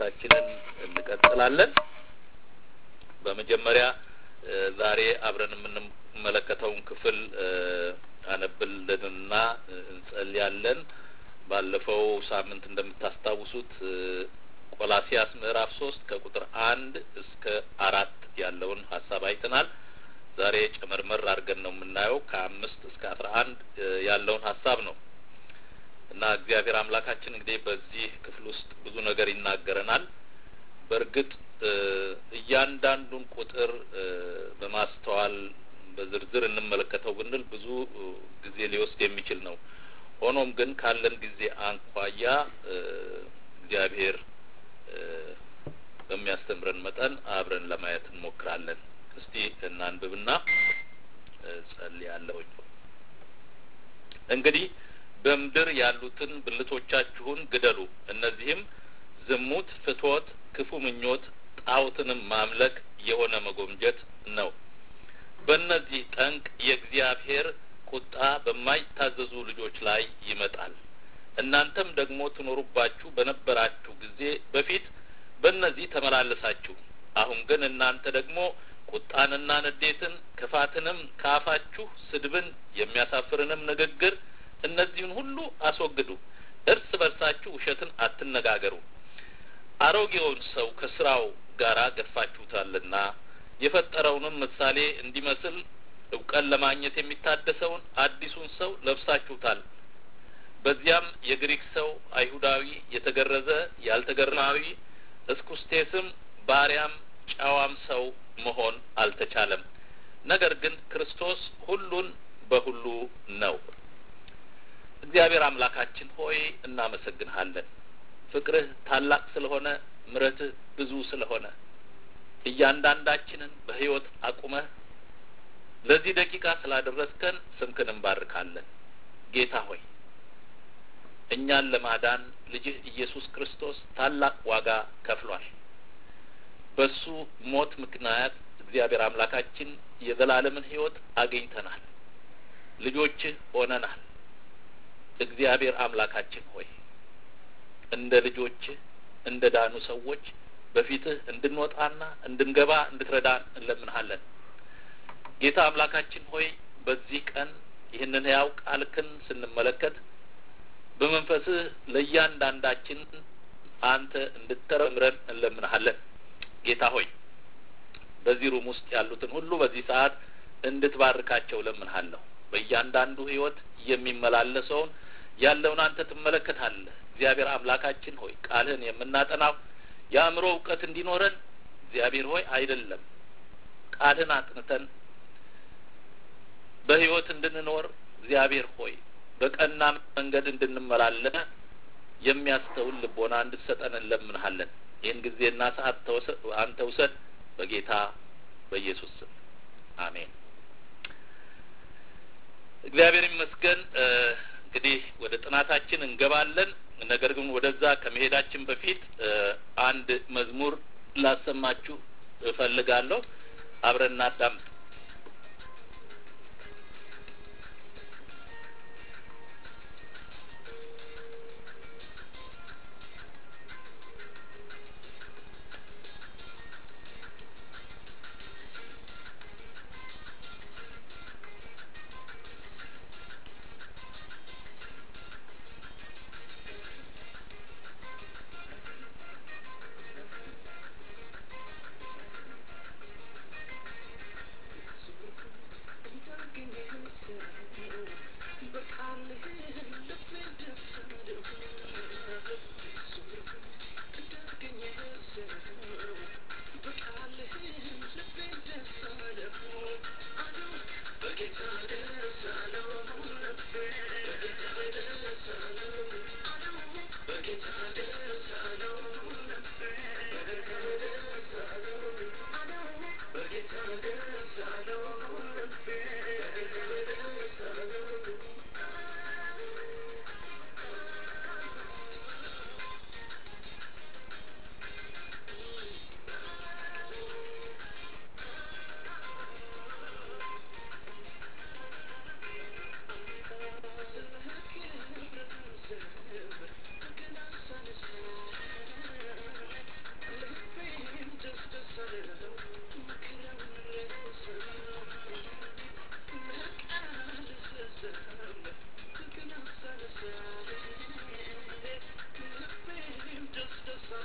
ትምህርታችንን እንቀጥላለን። በመጀመሪያ ዛሬ አብረን የምንመለከተውን ክፍል አነብልንና እንጸልያለን። ባለፈው ሳምንት እንደምታስታውሱት ቆላሲያስ ምዕራፍ ሶስት ከቁጥር አንድ እስከ አራት ያለውን ሀሳብ አይተናል። ዛሬ ጨመርመር አድርገን ነው የምናየው ከአምስት እስከ አስራ አንድ ያለውን ሀሳብ ነው እና እግዚአብሔር አምላካችን እንግዲህ በዚህ ክፍል ውስጥ ብዙ ነገር ይናገረናል። በእርግጥ እያንዳንዱን ቁጥር በማስተዋል በዝርዝር እንመለከተው ብንል ብዙ ጊዜ ሊወስድ የሚችል ነው። ሆኖም ግን ካለን ጊዜ አንኳያ እግዚአብሔር በሚያስተምረን መጠን አብረን ለማየት እንሞክራለን። እስቲ እናንብብና ጸልያለሁኝ። እንግዲህ በምድር ያሉትን ብልቶቻችሁን ግደሉ። እነዚህም ዝሙት፣ ፍትወት፣ ክፉ ምኞት፣ ጣዖትንም ማምለክ የሆነ መጎምጀት ነው። በእነዚህ ጠንቅ የእግዚአብሔር ቁጣ በማይታዘዙ ልጆች ላይ ይመጣል። እናንተም ደግሞ ትኖሩባችሁ በነበራችሁ ጊዜ በፊት በእነዚህ ተመላለሳችሁ። አሁን ግን እናንተ ደግሞ ቁጣንና ንዴትን፣ ክፋትንም ከአፋችሁ ስድብን፣ የሚያሳፍርንም ንግግር እነዚህን ሁሉ አስወግዱ። እርስ በርሳችሁ ውሸትን አትነጋገሩ፣ አሮጌውን ሰው ከስራው ጋር ገፋችሁታልና የፈጠረውንም ምሳሌ እንዲመስል እውቀን ለማግኘት የሚታደሰውን አዲሱን ሰው ለብሳችሁታል። በዚያም የግሪክ ሰው፣ አይሁዳዊ፣ የተገረዘ፣ ያልተገረማዊ፣ እስኩስቴስም፣ ባሪያም፣ ጨዋም ሰው መሆን አልተቻለም። ነገር ግን ክርስቶስ ሁሉን በሁሉ ነው። እግዚአብሔር አምላካችን ሆይ እናመሰግንሃለን። ፍቅርህ ታላቅ ስለሆነ፣ ምሕረትህ ብዙ ስለሆነ እያንዳንዳችንን በሕይወት አቁመህ ለዚህ ደቂቃ ስላደረስከን ስምክን እንባርካለን። ጌታ ሆይ እኛን ለማዳን ልጅህ ኢየሱስ ክርስቶስ ታላቅ ዋጋ ከፍሏል። በሱ ሞት ምክንያት እግዚአብሔር አምላካችን የዘላለምን ሕይወት አግኝተናል። ልጆችህ ሆነናል። እግዚአብሔር አምላካችን ሆይ እንደ ልጆችህ እንደ ዳኑ ሰዎች በፊትህ እንድንወጣና እንድንገባ እንድትረዳን እንለምንሃለን። ጌታ አምላካችን ሆይ በዚህ ቀን ይህንን ሕያው ቃልክን ስንመለከት በመንፈስህ ለእያንዳንዳችን አንተ እንድተረምረን እንለምንሃለን። ጌታ ሆይ በዚህ ሩም ውስጥ ያሉትን ሁሉ በዚህ ሰዓት እንድትባርካቸው እለምንሃለሁ። በእያንዳንዱ ሕይወት የሚመላለሰውን ያለውን አንተ ትመለከታለህ። እግዚአብሔር አምላካችን ሆይ ቃልህን የምናጠናው የአእምሮ እውቀት እንዲኖረን እግዚአብሔር ሆይ አይደለም ቃልህን አጥንተን በሕይወት እንድንኖር እግዚአብሔር ሆይ በቀና መንገድ እንድንመላለስ የሚያስተውል ልቦና እንድትሰጠን እንለምንሃለን። ይህን ጊዜና ሰዓት አንተ ውሰድ፣ በጌታ በኢየሱስ ስም አሜን። እግዚአብሔር ይመስገን። እንግዲህ ወደ ጥናታችን እንገባለን። ነገር ግን ወደዛ ከመሄዳችን በፊት አንድ መዝሙር ላሰማችሁ እፈልጋለሁ። አብረን እናዳምጥ።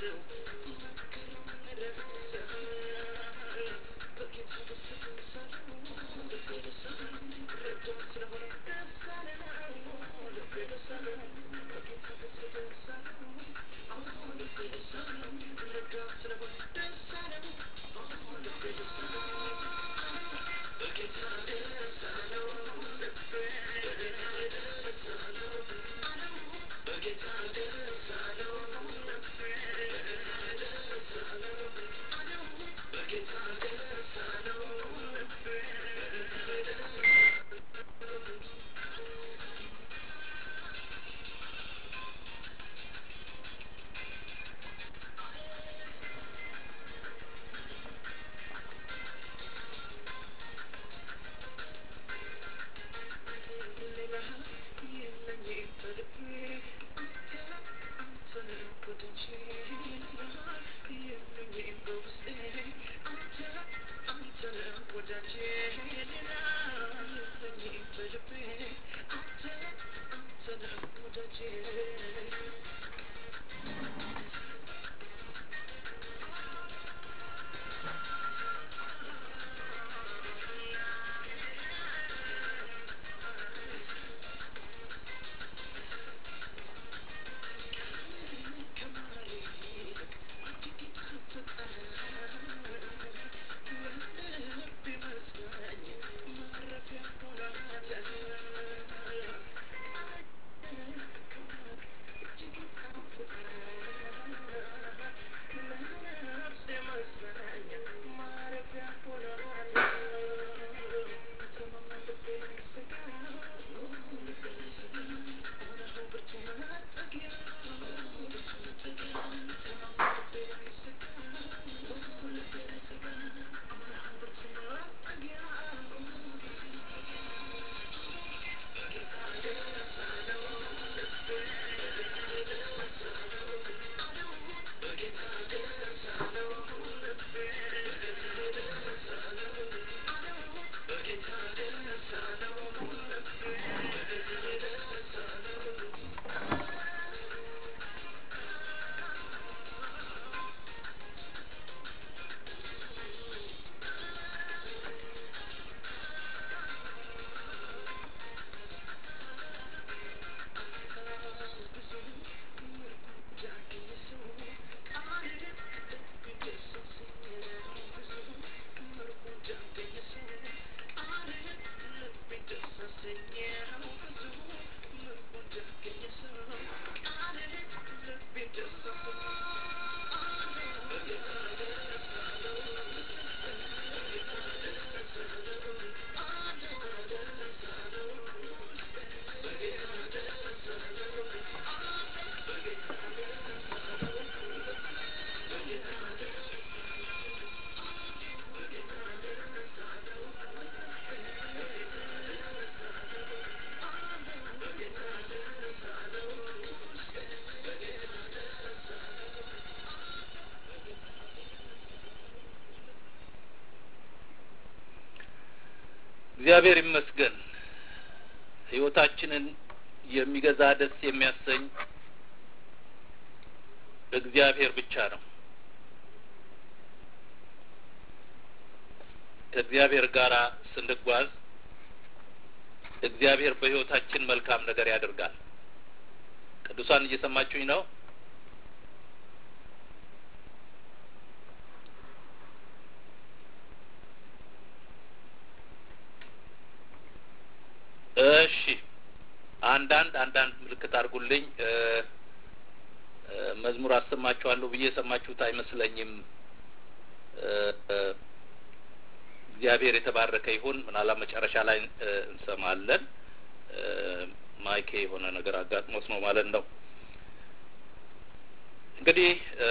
እግዚአብሔር ይመስገን ህይወታችንን የሚገዛ ደስ የሚያሰኝ እግዚአብሔር ብቻ ነው። ከእግዚአብሔር ጋር ስንጓዝ እግዚአብሔር በህይወታችን መልካም ነገር ያደርጋል። ቅዱሳን እየሰማችሁኝ ነው? እሺ አንዳንድ አንዳንድ ምልክት አድርጉልኝ። መዝሙር አሰማችኋለሁ ብዬ የሰማችሁት አይመስለኝም። እግዚአብሔር የተባረከ ይሁን። ምናልባት መጨረሻ ላይ እንሰማለን። ማይኬ የሆነ ነገር አጋጥሞት ነው ማለት ነው። እንግዲህ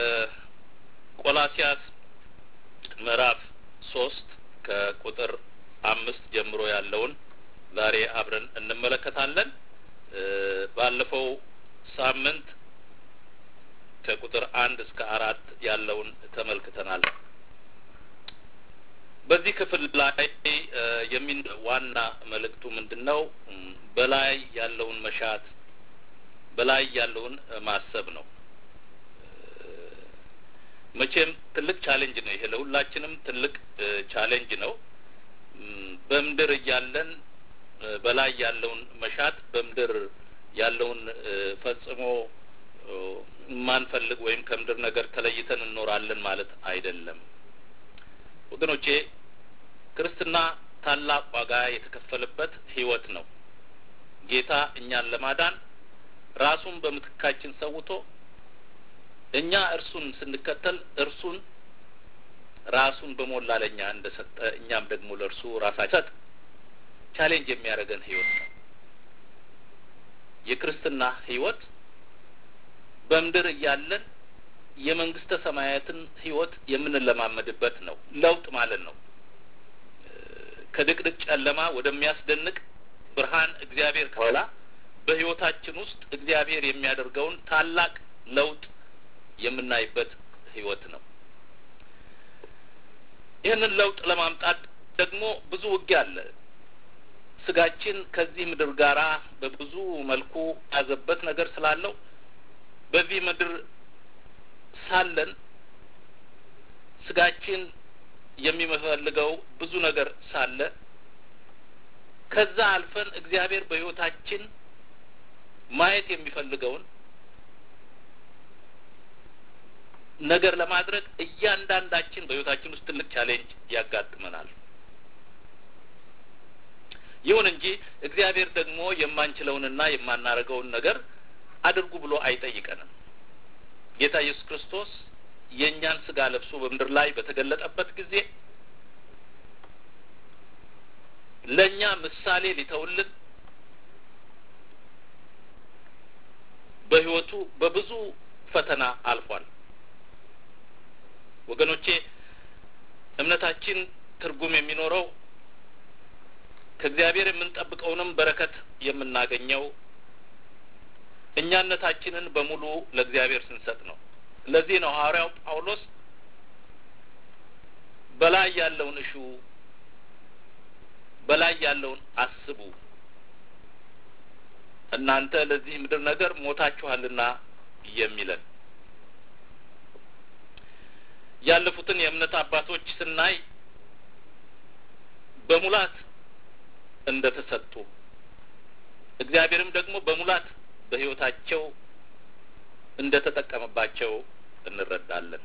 ቆላሲያስ ምዕራፍ ሶስት ከቁጥር አምስት ጀምሮ ያለውን ዛሬ አብረን እንመለከታለን። ባለፈው ሳምንት ከቁጥር አንድ እስከ አራት ያለውን ተመልክተናል። በዚህ ክፍል ላይ የሚን ዋና መልእክቱ ምንድን ነው? በላይ ያለውን መሻት፣ በላይ ያለውን ማሰብ ነው። መቼም ትልቅ ቻሌንጅ ነው ይሄ ለሁላችንም ትልቅ ቻሌንጅ ነው። በምድር እያለን በላይ ያለውን መሻት በምድር ያለውን ፈጽሞ የማንፈልግ ወይም ከምድር ነገር ተለይተን እንኖራለን ማለት አይደለም። ወገኖቼ ክርስትና ታላቅ ዋጋ የተከፈለበት ሕይወት ነው። ጌታ እኛን ለማዳን ራሱን በምትካችን ሰውቶ እኛ እርሱን ስንከተል እርሱን ራሱን በሞላ ለእኛ እንደ ሰጠ እኛም ደግሞ ለእርሱ ራሳችን ሰጥ ቻሌንጅ የሚያደርገን ህይወት ነው። የክርስትና ህይወት በምድር እያለን የመንግስተ ሰማያትን ህይወት የምንለማመድበት ነው። ለውጥ ማለት ነው። ከድቅድቅ ጨለማ ወደሚያስደንቅ ብርሃን እግዚአብሔር ከኋላ በህይወታችን ውስጥ እግዚአብሔር የሚያደርገውን ታላቅ ለውጥ የምናይበት ህይወት ነው። ይህንን ለውጥ ለማምጣት ደግሞ ብዙ ውጊያ አለ። ስጋችን ከዚህ ምድር ጋራ በብዙ መልኩ ያዘበት ነገር ስላለው በዚህ ምድር ሳለን ስጋችን የሚፈልገው ብዙ ነገር ሳለ ከዛ አልፈን እግዚአብሔር በህይወታችን ማየት የሚፈልገውን ነገር ለማድረግ እያንዳንዳችን በህይወታችን ውስጥ ትልቅ ቻሌንጅ ያጋጥመናል። ይሁን እንጂ እግዚአብሔር ደግሞ የማንችለውንና የማናደርገውን ነገር አድርጉ ብሎ አይጠይቀንም። ጌታ ኢየሱስ ክርስቶስ የእኛን ስጋ ለብሶ በምድር ላይ በተገለጠበት ጊዜ ለእኛ ምሳሌ ሊተውልን በህይወቱ በብዙ ፈተና አልፏል። ወገኖቼ እምነታችን ትርጉም የሚኖረው ከእግዚአብሔር የምንጠብቀውንም በረከት የምናገኘው እኛነታችንን በሙሉ ለእግዚአብሔር ስንሰጥ ነው። ለዚህ ነው ሐዋርያው ጳውሎስ በላይ ያለውን እሹ፣ በላይ ያለውን አስቡ፣ እናንተ ለዚህ ምድር ነገር ሞታችኋልና የሚለን ያለፉትን የእምነት አባቶች ስናይ በሙላት እንደ ተሰጡ እግዚአብሔርም ደግሞ በሙላት በሕይወታቸው እንደ ተጠቀመባቸው እንረዳለን።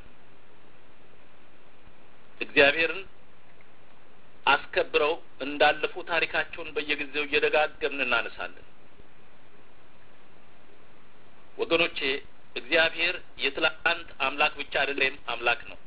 እግዚአብሔርን አስከብረው እንዳለፉ ታሪካቸውን በየጊዜው እየደጋገምን እናነሳለን። ወገኖቼ እግዚአብሔር የትላንት አምላክ ብቻ አይደለም፣ አምላክ ነው።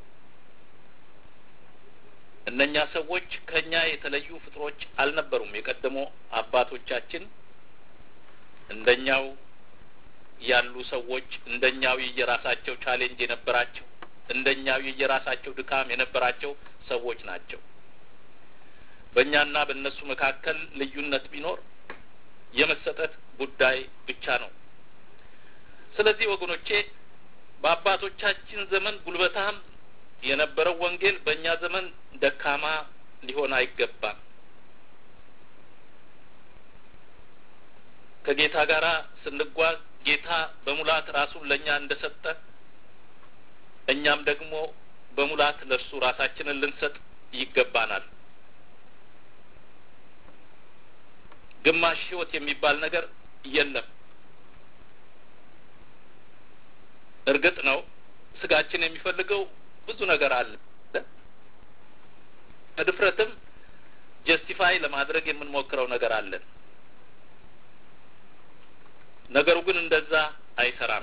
እነኛ ሰዎች ከኛ የተለዩ ፍጥሮች አልነበሩም። የቀደሞ አባቶቻችን እንደኛው ያሉ ሰዎች እንደኛው የየራሳቸው ቻሌንጅ የነበራቸው እንደኛው የየራሳቸው ድካም የነበራቸው ሰዎች ናቸው። በእኛና በእነሱ መካከል ልዩነት ቢኖር የመሰጠት ጉዳይ ብቻ ነው። ስለዚህ ወገኖቼ በአባቶቻችን ዘመን ጉልበታም የነበረው ወንጌል በእኛ ዘመን ደካማ ሊሆን አይገባም። ከጌታ ጋር ስንጓዝ ጌታ በሙላት ራሱን ለእኛ እንደሰጠ እኛም ደግሞ በሙላት ለእርሱ ራሳችንን ልንሰጥ ይገባናል። ግማሽ ሕይወት የሚባል ነገር የለም። እርግጥ ነው ስጋችን የሚፈልገው ብዙ ነገር አለ። በድፍረትም ጀስቲፋይ ለማድረግ የምንሞክረው ነገር አለን። ነገሩ ግን እንደዛ አይሰራም።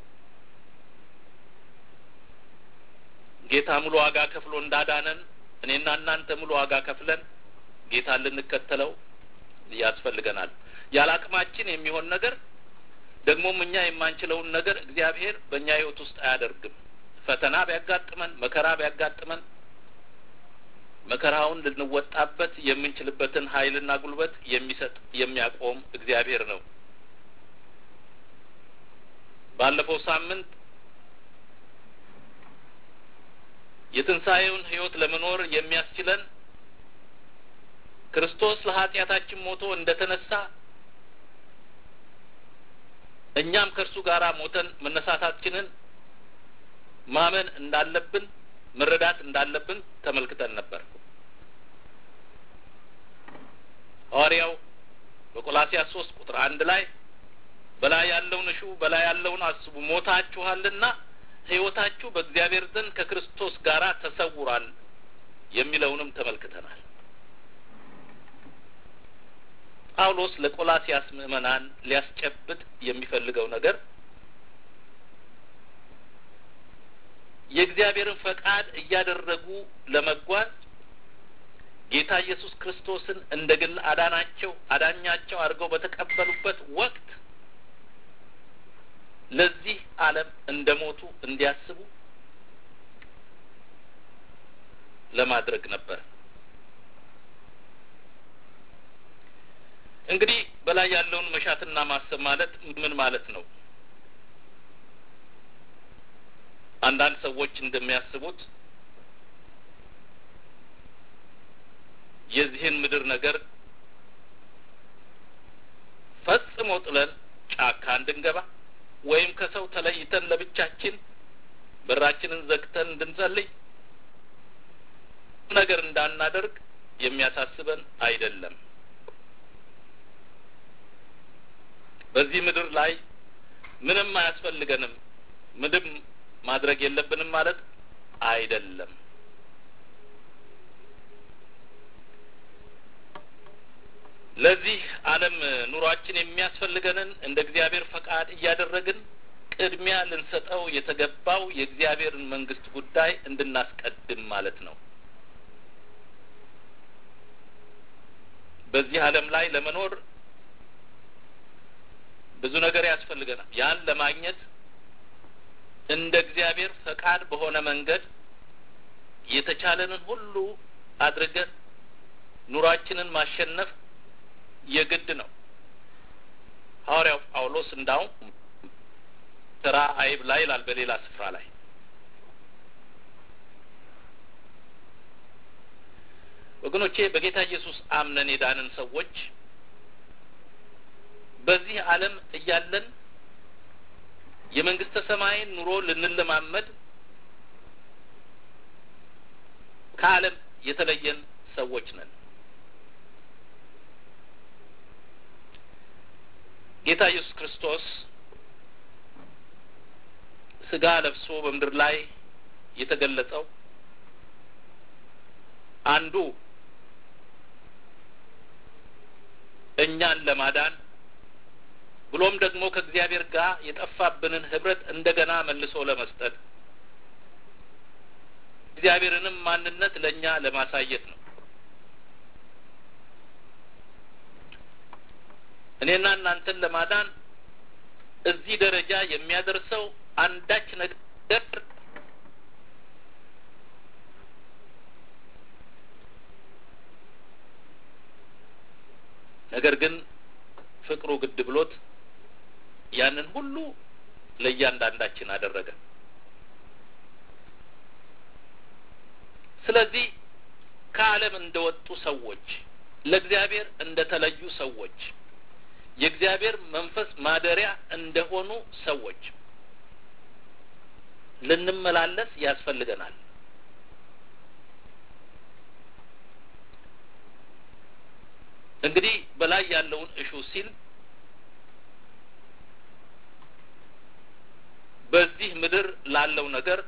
ጌታ ሙሉ ዋጋ ከፍሎ እንዳዳነን እኔና እናንተ ሙሉ ዋጋ ከፍለን ጌታን ልንከተለው ያስፈልገናል። ያለ አቅማችን የሚሆን ነገር ደግሞም እኛ የማንችለውን ነገር እግዚአብሔር በእኛ ሕይወት ውስጥ አያደርግም። ፈተና ቢያጋጥመን፣ መከራ ቢያጋጥመን መከራውን ልንወጣበት የምንችልበትን ኃይልና ጉልበት የሚሰጥ የሚያቆም እግዚአብሔር ነው። ባለፈው ሳምንት የትንሣኤውን ሕይወት ለመኖር የሚያስችለን ክርስቶስ ለኃጢአታችን ሞቶ እንደ ተነሳ እኛም ከእርሱ ጋር ሞተን መነሳታችንን ማመን እንዳለብን መረዳት እንዳለብን ተመልክተን ነበር። ሐዋርያው በቆላሲያስ ሶስት ቁጥር አንድ ላይ በላይ ያለውን እሹ በላይ ያለውን አስቡ፣ ሞታችኋልና ሕይወታችሁ በእግዚአብሔር ዘንድ ከክርስቶስ ጋር ተሰውሯል የሚለውንም ተመልክተናል። ጳውሎስ ለቆላሲያስ ምዕመናን ሊያስጨብጥ የሚፈልገው ነገር የእግዚአብሔርን ፈቃድ እያደረጉ ለመጓዝ ጌታ ኢየሱስ ክርስቶስን እንደ ግል አዳናቸው አዳኛቸው አድርገው በተቀበሉበት ወቅት ለዚህ ዓለም እንደ ሞቱ እንዲያስቡ ለማድረግ ነበር። እንግዲህ በላይ ያለውን መሻትና ማሰብ ማለት ምን ማለት ነው? አንዳንድ ሰዎች እንደሚያስቡት የዚህን ምድር ነገር ፈጽሞ ጥለን ጫካ እንድንገባ ወይም ከሰው ተለይተን ለብቻችን በራችንን ዘግተን እንድንጸልይ ነገር እንዳናደርግ የሚያሳስበን አይደለም። በዚህ ምድር ላይ ምንም አያስፈልገንም፣ ምንም ማድረግ የለብንም ማለት አይደለም። ለዚህ ዓለም ኑሯችን የሚያስፈልገንን እንደ እግዚአብሔር ፈቃድ እያደረግን ቅድሚያ ልንሰጠው የተገባው የእግዚአብሔርን መንግስት ጉዳይ እንድናስቀድም ማለት ነው። በዚህ ዓለም ላይ ለመኖር ብዙ ነገር ያስፈልገናል። ያን ለማግኘት እንደ እግዚአብሔር ፈቃድ በሆነ መንገድ የተቻለንን ሁሉ አድርገን ኑሯችንን ማሸነፍ የግድ ነው። ሐዋርያው ጳውሎስ እንዳውም ስራ አይብላ ይላል በሌላ ስፍራ ላይ። ወገኖቼ በጌታ ኢየሱስ አምነን የዳንን ሰዎች በዚህ ዓለም እያለን የመንግስተ ሰማይን ኑሮ ልንለማመድ ከዓለም የተለየን ሰዎች ነን። ጌታ ኢየሱስ ክርስቶስ ስጋ ለብሶ በምድር ላይ የተገለጸው አንዱ እኛን ለማዳን ብሎም ደግሞ ከእግዚአብሔር ጋር የጠፋብንን ህብረት እንደገና መልሶ ለመስጠት እግዚአብሔርንም ማንነት ለእኛ ለማሳየት ነው። እኔና እናንተን ለማዳን እዚህ ደረጃ የሚያደርሰው አንዳች ነገር ነገር ግን ፍቅሩ ግድ ብሎት ያንን ሁሉ ለእያንዳንዳችን አደረገ። ስለዚህ ከዓለም እንደወጡ ሰዎች፣ ለእግዚአብሔር እንደተለዩ ሰዎች፣ የእግዚአብሔር መንፈስ ማደሪያ እንደሆኑ ሰዎች ልንመላለስ ያስፈልገናል። እንግዲህ በላይ ያለውን እሹ ሲል በዚህ ምድር ላለው ነገር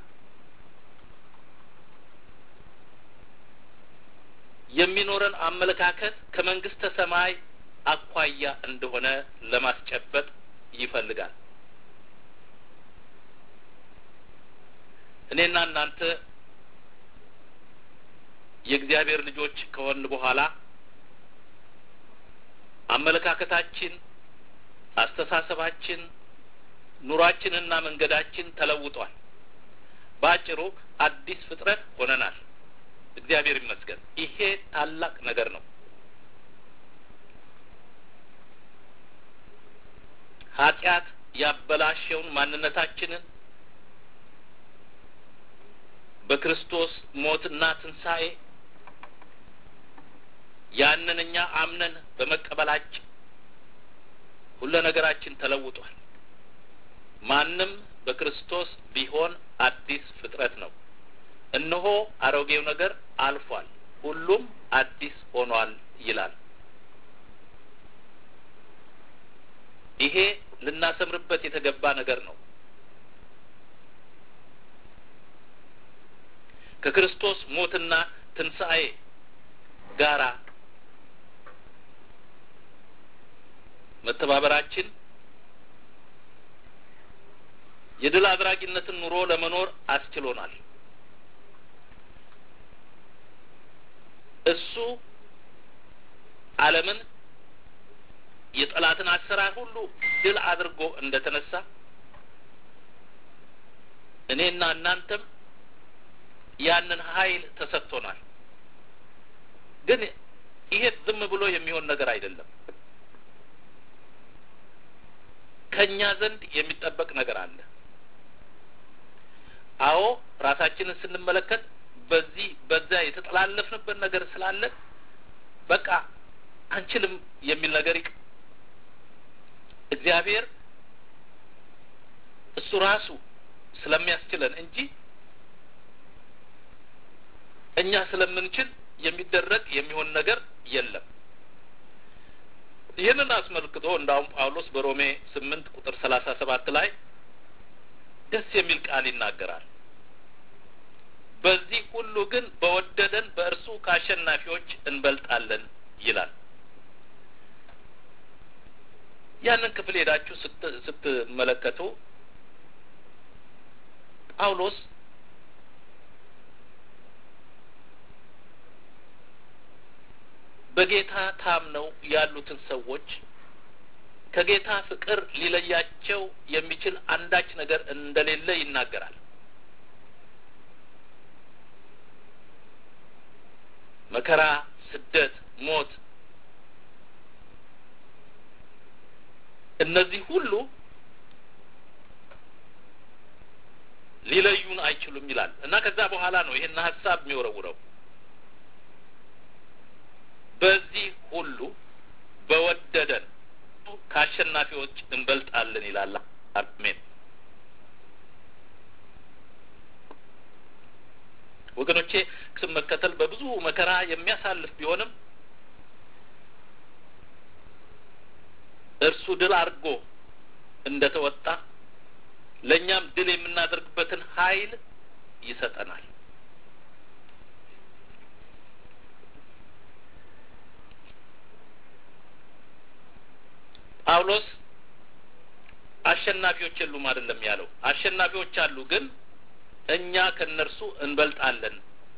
የሚኖረን አመለካከት ከመንግስተ ሰማይ አኳያ እንደሆነ ለማስጨበጥ ይፈልጋል። እኔና እናንተ የእግዚአብሔር ልጆች ከሆን በኋላ አመለካከታችን፣ አስተሳሰባችን፣ ኑሯችንና መንገዳችን ተለውጧል። በአጭሩ አዲስ ፍጥረት ሆነናል። እግዚአብሔር ይመስገን። ይሄ ታላቅ ነገር ነው። ኃጢአት ያበላሸውን ማንነታችንን በክርስቶስ ሞትና ትንሣኤ ያንን እኛ አምነን በመቀበላችን ሁለ ነገራችን ተለውጧል። ማንም በክርስቶስ ቢሆን አዲስ ፍጥረት ነው። እነሆ አሮጌው ነገር አልፏል፣ ሁሉም አዲስ ሆኗል ይላል። ይሄ ልናሰምርበት የተገባ ነገር ነው። ከክርስቶስ ሞትና ትንሣኤ ጋራ መተባበራችን የድል አድራጊነትን ኑሮ ለመኖር አስችሎናል። እሱ ዓለምን የጠላትን አሰራር ሁሉ ድል አድርጎ እንደተነሳ እኔና እናንተም ያንን ኃይል ተሰጥቶናል። ግን ይሄ ዝም ብሎ የሚሆን ነገር አይደለም። ከእኛ ዘንድ የሚጠበቅ ነገር አለ። አዎ ራሳችንን ስንመለከት በዚህ በዛ የተጠላለፍንበት ነገር ስላለ በቃ አንችልም የሚል ነገር ይቅ እግዚአብሔር እሱ ራሱ ስለሚያስችለን እንጂ እኛ ስለምንችል የሚደረግ የሚሆን ነገር የለም። ይህንን አስመልክቶ እንዳውም ጳውሎስ በሮሜ ስምንት ቁጥር ሰላሳ ሰባት ላይ ደስ የሚል ቃል ይናገራል። በዚህ ሁሉ ግን በወደደን በእርሱ ከአሸናፊዎች እንበልጣለን ይላል። ያንን ክፍል ሄዳችሁ ስትመለከቱ ጳውሎስ በጌታ ታምነው ያሉትን ሰዎች ከጌታ ፍቅር ሊለያቸው የሚችል አንዳች ነገር እንደሌለ ይናገራል። መከራ፣ ስደት፣ ሞት እነዚህ ሁሉ ሊለዩን አይችሉም ይላል እና ከዛ በኋላ ነው ይሄን ሀሳብ የሚወረውረው በዚህ ሁሉ በወደደን ከአሸናፊዎች እንበልጣለን ይላል። አሜን። ወገኖቼ ስም መከተል በብዙ መከራ የሚያሳልፍ ቢሆንም እርሱ ድል አድርጎ እንደ ተወጣ ለእኛም ድል የምናደርግበትን ኃይል ይሰጠናል። ጳውሎስ አሸናፊዎች የሉም አይደለም ያለው። አሸናፊዎች አሉ፣ ግን እኛ ከእነርሱ እንበልጣለን።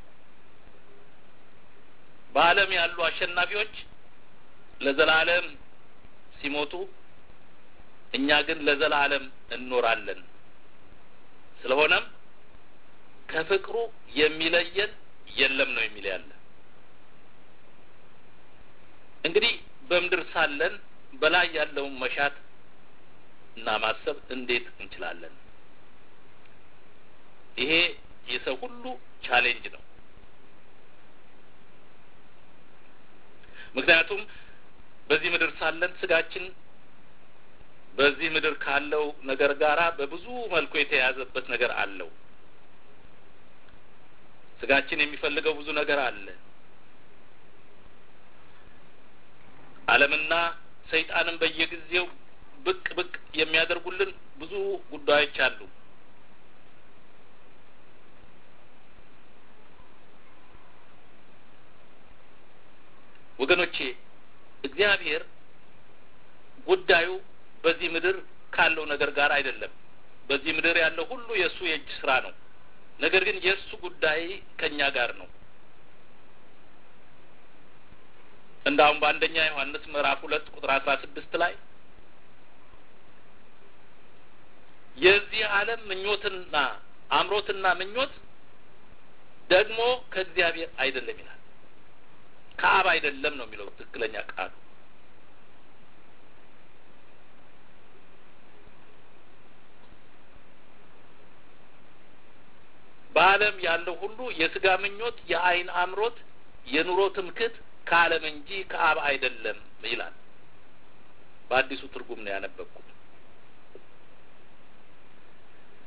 በዓለም ያሉ አሸናፊዎች ለዘላለም ሲሞቱ፣ እኛ ግን ለዘላለም እንኖራለን። ስለሆነም ከፍቅሩ የሚለየን የለም ነው የሚል ያለ እንግዲህ በምድር ሳለን በላይ ያለውን መሻት እና ማሰብ እንዴት እንችላለን? ይሄ የሰው ሁሉ ቻሌንጅ ነው። ምክንያቱም በዚህ ምድር ሳለን ስጋችን በዚህ ምድር ካለው ነገር ጋራ በብዙ መልኩ የተያያዘበት ነገር አለው። ስጋችን የሚፈልገው ብዙ ነገር አለ። ዓለምና ሰይጣንም በየጊዜው ብቅ ብቅ የሚያደርጉልን ብዙ ጉዳዮች አሉ። ወገኖቼ እግዚአብሔር ጉዳዩ በዚህ ምድር ካለው ነገር ጋር አይደለም። በዚህ ምድር ያለው ሁሉ የእሱ የእጅ ስራ ነው። ነገር ግን የእሱ ጉዳይ ከእኛ ጋር ነው። እንዳውም በአንደኛ ዮሐንስ ምዕራፍ ሁለት ቁጥር አስራ ስድስት ላይ የዚህ ዓለም ምኞትና አምሮትና ምኞት ደግሞ ከእግዚአብሔር አይደለም ይላል። ከአብ አይደለም ነው የሚለው ትክክለኛ ቃሉ። በዓለም ያለው ሁሉ የስጋ ምኞት፣ የአይን አምሮት፣ የኑሮ ትምክት ከዓለም እንጂ ከአብ አይደለም ይላል። በአዲሱ ትርጉም ነው ያነበብኩት።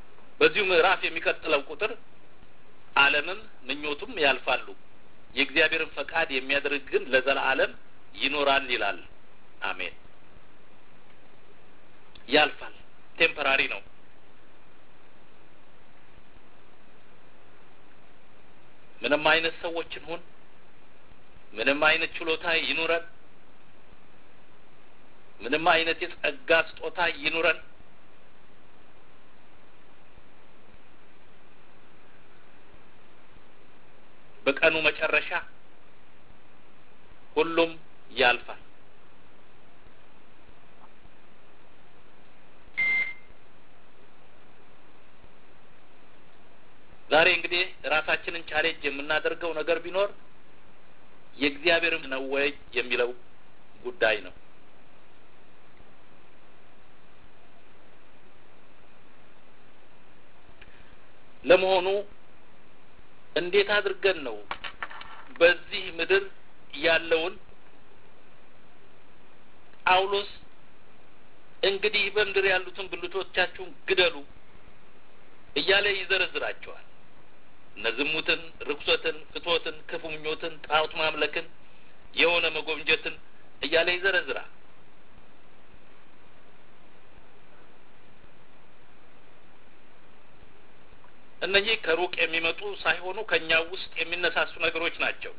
በዚሁ ምዕራፍ የሚቀጥለው ቁጥር ዓለምም ምኞቱም ያልፋሉ፣ የእግዚአብሔርን ፈቃድ የሚያደርግ ግን ለዘላለም ይኖራል ይላል። አሜን። ያልፋል፣ ቴምፐራሪ ነው። ምንም አይነት ሰዎች እንሁን፣ ምንም አይነት ችሎታ ይኑረን፣ ምንም አይነት የጸጋ ስጦታ ይኑረን በቀኑ መጨረሻ ሁሉም ያልፋል። ዛሬ እንግዲህ ራሳችንን ቻሌንጅ የምናደርገው ነገር ቢኖር የእግዚአብሔር ነው ወይ የሚለው ጉዳይ ነው። ለመሆኑ እንዴት አድርገን ነው በዚህ ምድር ያለውን ጳውሎስ እንግዲህ በምድር ያሉትን ብልቶቻችሁን ግደሉ እያለ ይዘረዝራቸዋል። እነ ዝሙትን፣ ርኩሰትን፣ ፍትወትን፣ ክፉ ምኞትን፣ ጣዖት ማምለክን፣ የሆነ መጎምጀትን እያለ ይዘረዝራል። እነኚህ ከሩቅ የሚመጡ ሳይሆኑ ከእኛው ውስጥ የሚነሳሱ ነገሮች ናቸው።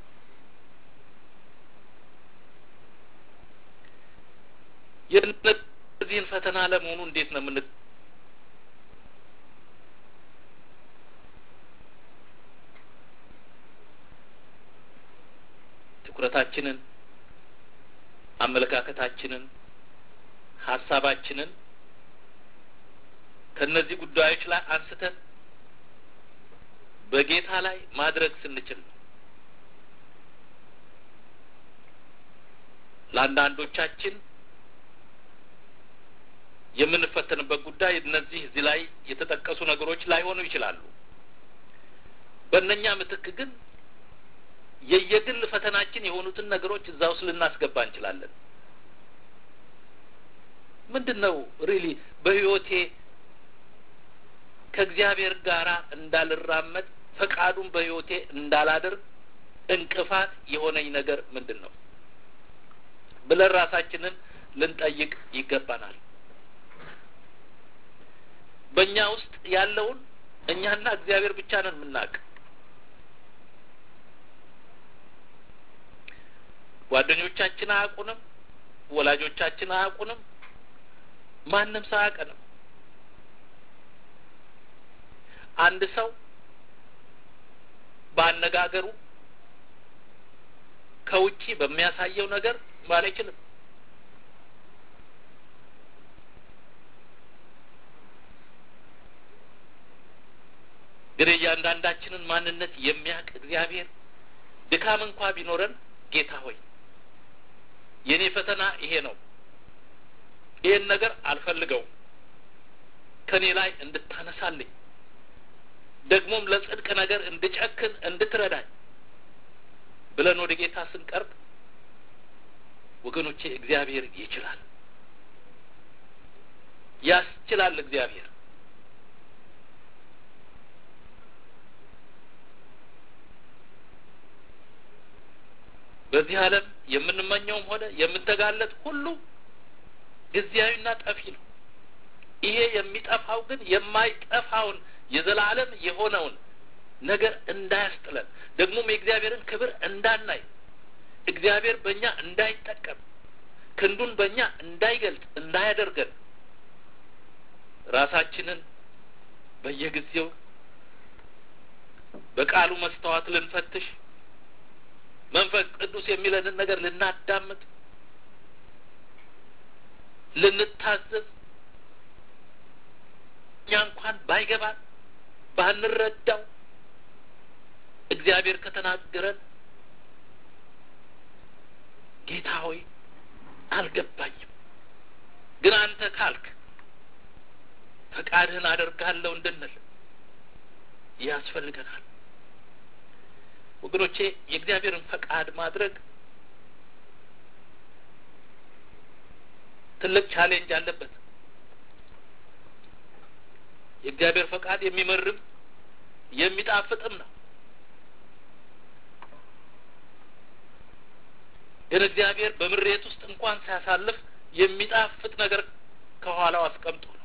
የእነዚህን ፈተና ለመሆኑ እንዴት ነው የምን ትኩረታችንን፣ አመለካከታችንን፣ ሀሳባችንን ከእነዚህ ጉዳዮች ላይ አንስተን በጌታ ላይ ማድረግ ስንችል ነው። ለአንዳንዶቻችን የምንፈተንበት ጉዳይ እነዚህ እዚህ ላይ የተጠቀሱ ነገሮች ላይሆኑ ይችላሉ። በእነኛ ምትክ ግን የየግል ፈተናችን የሆኑትን ነገሮች እዛ ውስጥ ልናስገባ እንችላለን። ምንድን ነው ሪሊ በሕይወቴ ከእግዚአብሔር ጋር እንዳልራመድ ፈቃዱን በሕይወቴ እንዳላደርግ እንቅፋት የሆነኝ ነገር ምንድን ነው ብለን ራሳችንን ልንጠይቅ ይገባናል። በእኛ ውስጥ ያለውን እኛና እግዚአብሔር ብቻ ነን የምናውቅ። ጓደኞቻችን አያውቁንም፣ ወላጆቻችን አያውቁንም፣ ማንም ሰው አያውቀንም። አንድ ሰው በአነጋገሩ ከውጪ በሚያሳየው ነገር ማለት አይችልም። ግን እያንዳንዳችንን ማንነት የሚያውቅ እግዚአብሔር ድካም እንኳ ቢኖረን ጌታ ሆይ የእኔ ፈተና ይሄ ነው፣ ይሄን ነገር አልፈልገውም፣ ከእኔ ላይ እንድታነሳልኝ ደግሞም ለጽድቅ ነገር እንድጨክን እንድትረዳኝ ብለን ወደ ጌታ ስንቀርብ ወገኖቼ እግዚአብሔር ይችላል፣ ያስችላል። እግዚአብሔር በዚህ ዓለም የምንመኘውም ሆነ የምንተጋለት ሁሉ ጊዜያዊና ጠፊ ነው። ይሄ የሚጠፋው ግን የማይጠፋውን የዘላለም የሆነውን ነገር እንዳያስጥለን ደግሞም የእግዚአብሔርን ክብር እንዳናይ እግዚአብሔር በእኛ እንዳይጠቀም ክንዱን በእኛ እንዳይገልጥ እንዳያደርገን ራሳችንን በየጊዜው በቃሉ መስተዋት ልንፈትሽ መንፈስ ቅዱስ የሚለንን ነገር ልናዳምጥ ልንታዘዝ እኛ እንኳን ባይገባን ባንረዳው እግዚአብሔር ከተናገረን ጌታ ሆይ አልገባኝም፣ ግን አንተ ካልክ ፈቃድህን አደርጋለሁ እንድንል ያስፈልገናል። ወገኖቼ የእግዚአብሔርን ፈቃድ ማድረግ ትልቅ ቻሌንጅ አለበት። የእግዚአብሔር ፈቃድ የሚመርም የሚጣፍጥም ነው። ግን እግዚአብሔር በምሬት ውስጥ እንኳን ሲያሳልፍ የሚጣፍጥ ነገር ከኋላው አስቀምጦ ነው።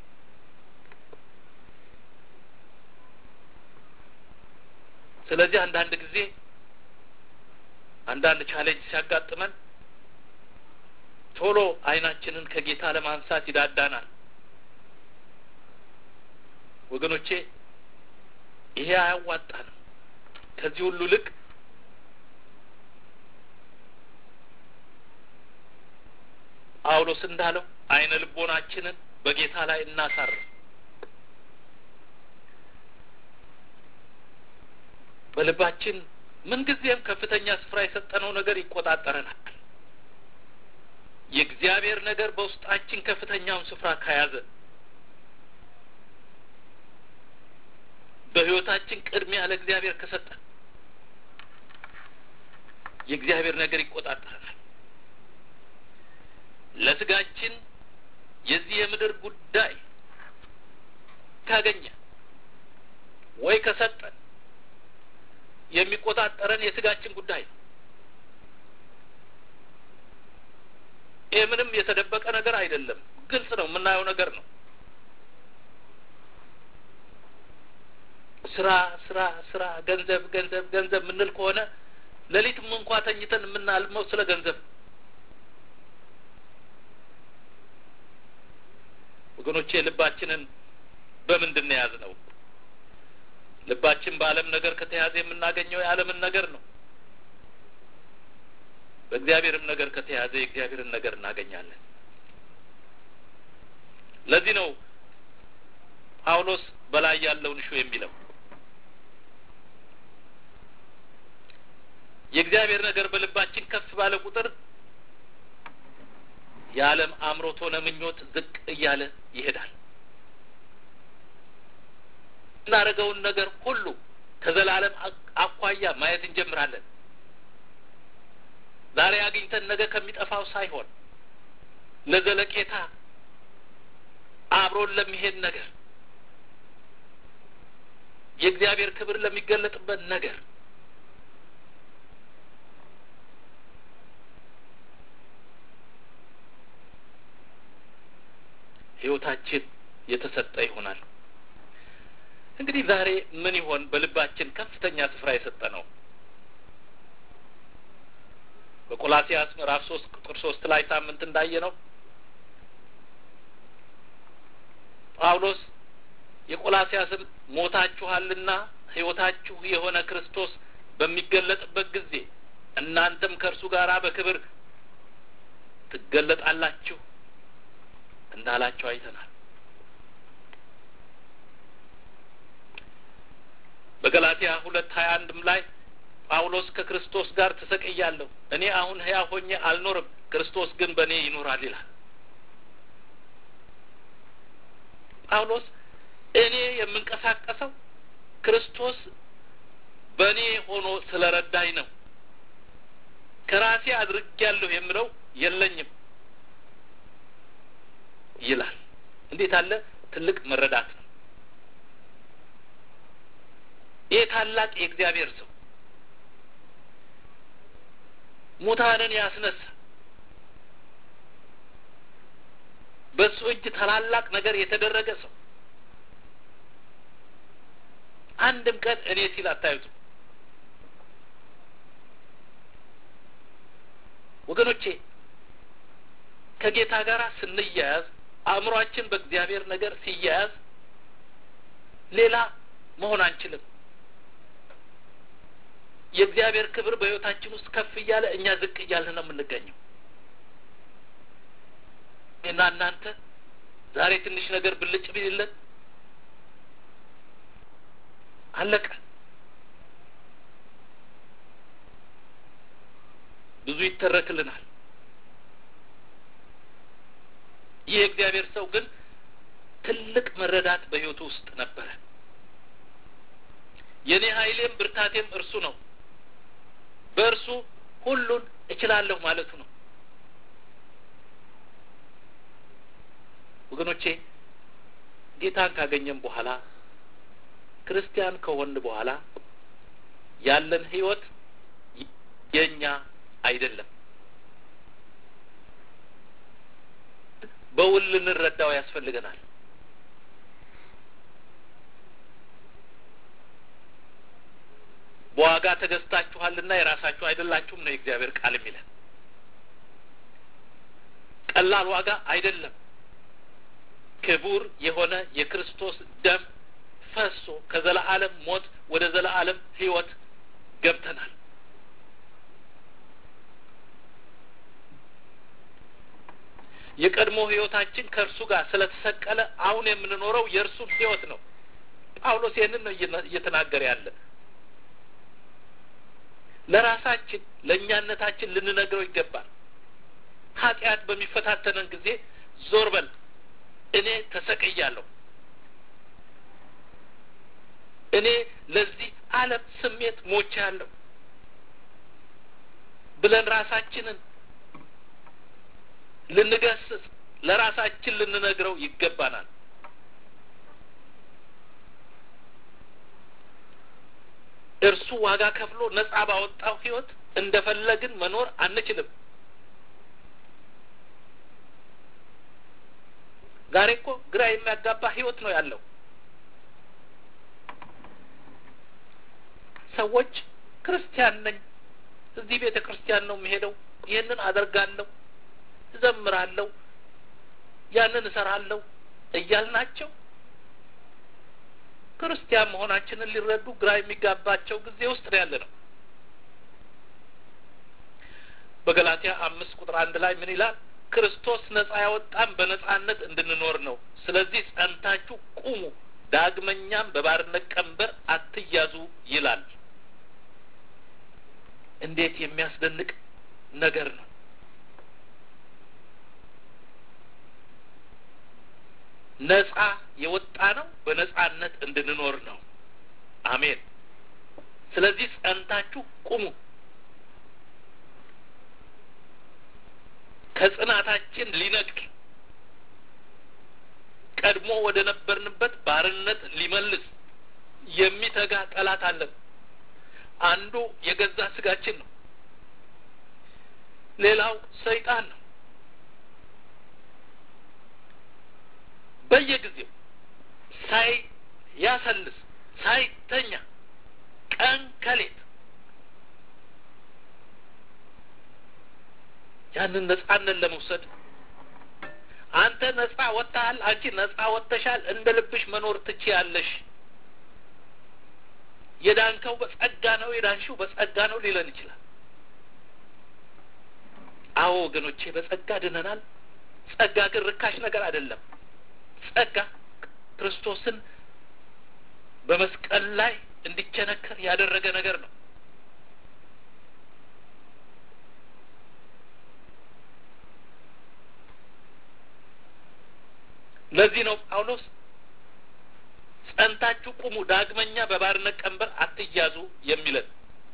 ስለዚህ አንዳንድ ጊዜ አንዳንድ ቻሌንጅ ሲያጋጥመን ቶሎ ዓይናችንን ከጌታ ለማንሳት ይዳዳናል። ወገኖቼ ይሄ አያዋጣንም። ከዚህ ሁሉ ልቅ ጳውሎስ እንዳለው አይነ ልቦናችንን በጌታ ላይ እናሳርፍ። በልባችን ምንጊዜም ከፍተኛ ስፍራ የሰጠነው ነገር ይቆጣጠረናል። የእግዚአብሔር ነገር በውስጣችን ከፍተኛውን ስፍራ ከያዘ በሕይወታችን ቅድሚያ ለእግዚአብሔር ከሰጠን የእግዚአብሔር ነገር ይቆጣጠረናል። ለስጋችን የዚህ የምድር ጉዳይ ካገኘ ወይ ከሰጠን የሚቆጣጠረን የስጋችን ጉዳይ ነው። ይህ ምንም የተደበቀ ነገር አይደለም፣ ግልጽ ነው፣ የምናየው ነገር ነው። ስራ ስራ ስራ፣ ገንዘብ ገንዘብ ገንዘብ የምንል ከሆነ ሌሊትም እንኳ ተኝተን የምናልመው ስለ ገንዘብ ወገኖቼ ልባችንን በምንድን ነው የያዝነው? ልባችን በዓለም ነገር ከተያዘ የምናገኘው የዓለምን ነገር ነው። በእግዚአብሔርም ነገር ከተያዘ የእግዚአብሔርን ነገር እናገኛለን። ለዚህ ነው ጳውሎስ በላይ ያለውን እሹ የሚለው የእግዚአብሔር ነገር በልባችን ከፍ ባለ ቁጥር የዓለም አምሮት ሆነ ምኞት ዝቅ እያለ ይሄዳል። እናደርገውን ነገር ሁሉ ከዘላለም አኳያ ማየት እንጀምራለን። ዛሬ አግኝተን ነገ ከሚጠፋው ሳይሆን ለዘለቄታ አብሮን ለሚሄድ ነገር የእግዚአብሔር ክብር ለሚገለጥበት ነገር ሕይወታችን የተሰጠ ይሆናል። እንግዲህ ዛሬ ምን ይሆን በልባችን ከፍተኛ ስፍራ የሰጠ ነው? በቆላሲያስ ምዕራፍ ሶስት ቁጥር ሶስት ላይ ሳምንት እንዳየ ነው ጳውሎስ የቆላሲያስም ሞታችኋልና ሕይወታችሁ የሆነ ክርስቶስ በሚገለጥበት ጊዜ እናንተም ከእርሱ ጋር በክብር ትገለጣላችሁ እንዳላቸው አይተናል። በገላትያ ሁለት ሀያ አንድም ላይ ጳውሎስ ከክርስቶስ ጋር ተሰቅያለሁ፣ እኔ አሁን ሕያው ሆኜ አልኖርም፣ ክርስቶስ ግን በእኔ ይኖራል ይላል። ጳውሎስ እኔ የምንቀሳቀሰው ክርስቶስ በእኔ ሆኖ ስለረዳኝ ነው፣ ከራሴ አድርጌያለሁ የምለው የለኝም ይላል። እንዴት አለ ትልቅ መረዳት ነው! ይህ ታላቅ የእግዚአብሔር ሰው ሙታንን ያስነሳ በሱ እጅ ታላላቅ ነገር የተደረገ ሰው አንድም ቀን እኔ ሲል አታዩትም። ወገኖቼ ከጌታ ጋር ስንያያዝ አእምሯችን በእግዚአብሔር ነገር ሲያያዝ ሌላ መሆን አንችልም። የእግዚአብሔር ክብር በሕይወታችን ውስጥ ከፍ እያለ እኛ ዝቅ እያልን ነው የምንገኘው። እና እናንተ ዛሬ ትንሽ ነገር ብልጭ ቢልለን አለቀ። ብዙ ይተረክልናል። ይህ የእግዚአብሔር ሰው ግን ትልቅ መረዳት በሕይወቱ ውስጥ ነበረ። የእኔ ኃይሌም ብርታቴም እርሱ ነው፣ በእርሱ ሁሉን እችላለሁ ማለቱ ነው። ወገኖቼ ጌታን ካገኘን በኋላ ክርስቲያን ከሆን በኋላ ያለን ህይወት የኛ አይደለም። በውል ልንረዳው ያስፈልገናል። በዋጋ ተገዝታችኋልና የራሳችሁ አይደላችሁም ነው የእግዚአብሔር ቃል የሚለን። ቀላል ዋጋ አይደለም። ክቡር የሆነ የክርስቶስ ደም ፈሶ ከዘላለም ሞት ወደ ዘላለም ህይወት ገብተናል። የቀድሞ ህይወታችን ከእርሱ ጋር ስለተሰቀለ አሁን የምንኖረው የእርሱን ህይወት ነው። ጳውሎስ ይህንን ነው እየተናገረ ያለ። ለራሳችን ለእኛነታችን ልንነግረው ይገባል። ኃጢአት በሚፈታተነን ጊዜ ዞር በል እኔ ተሰቅያለሁ፣ እኔ ለዚህ ዓለም ስሜት ሞቻለሁ ብለን ራሳችንን ልንገስጽ ለራሳችን ልንነግረው ይገባናል። እርሱ ዋጋ ከፍሎ ነጻ ባወጣው ህይወት እንደፈለግን መኖር አንችልም። ዛሬ እኮ ግራ የሚያጋባ ህይወት ነው ያለው። ሰዎች ክርስቲያን ነኝ፣ እዚህ ቤተ ክርስቲያን ነው የሚሄደው፣ ይህንን አደርጋለሁ፣ እዘምራለሁ፣ ያንን እሰራለሁ እያልናቸው ክርስቲያን መሆናችንን ሊረዱ ግራ የሚጋባቸው ጊዜ ውስጥ ነው ያለ ነው። በገላትያ አምስት ቁጥር አንድ ላይ ምን ይላል? ክርስቶስ ነጻ ያወጣን በነጻነት እንድንኖር ነው። ስለዚህ ጸንታችሁ ቁሙ፣ ዳግመኛም በባርነት ቀንበር አትያዙ ይላል። እንዴት የሚያስደንቅ ነገር ነው! ነጻ የወጣ ነው በነጻነት እንድንኖር ነው። አሜን። ስለዚህ ጸንታችሁ ቁሙ። ከጽናታችን ሊነጥቅ ቀድሞ ወደ ነበርንበት ባርነት ሊመልስ የሚተጋ ጠላት አለን። አንዱ የገዛ ስጋችን ነው። ሌላው ሰይጣን ነው። በየጊዜው ሳይ ያሰልስ ሳይተኛ ቀን ከሌት ያንን ነጻነት ለመውሰድ አንተ ነጻ ወጥተሃል፣ አንቺ ነጻ ወጥተሻል፣ እንደ ልብሽ መኖር ትችያለሽ፣ የዳንከው በጸጋ ነው፣ የዳንሽው በጸጋ ነው ሊለን ይችላል። አዎ ወገኖቼ፣ በጸጋ ድነናል። ጸጋ ግን ርካሽ ነገር አይደለም። ጸጋ ክርስቶስን በመስቀል ላይ እንዲቸነከር ያደረገ ነገር ነው። ለዚህ ነው ጳውሎስ ጸንታችሁ ቁሙ፣ ዳግመኛ በባርነት ቀንበር አትያዙ የሚለን።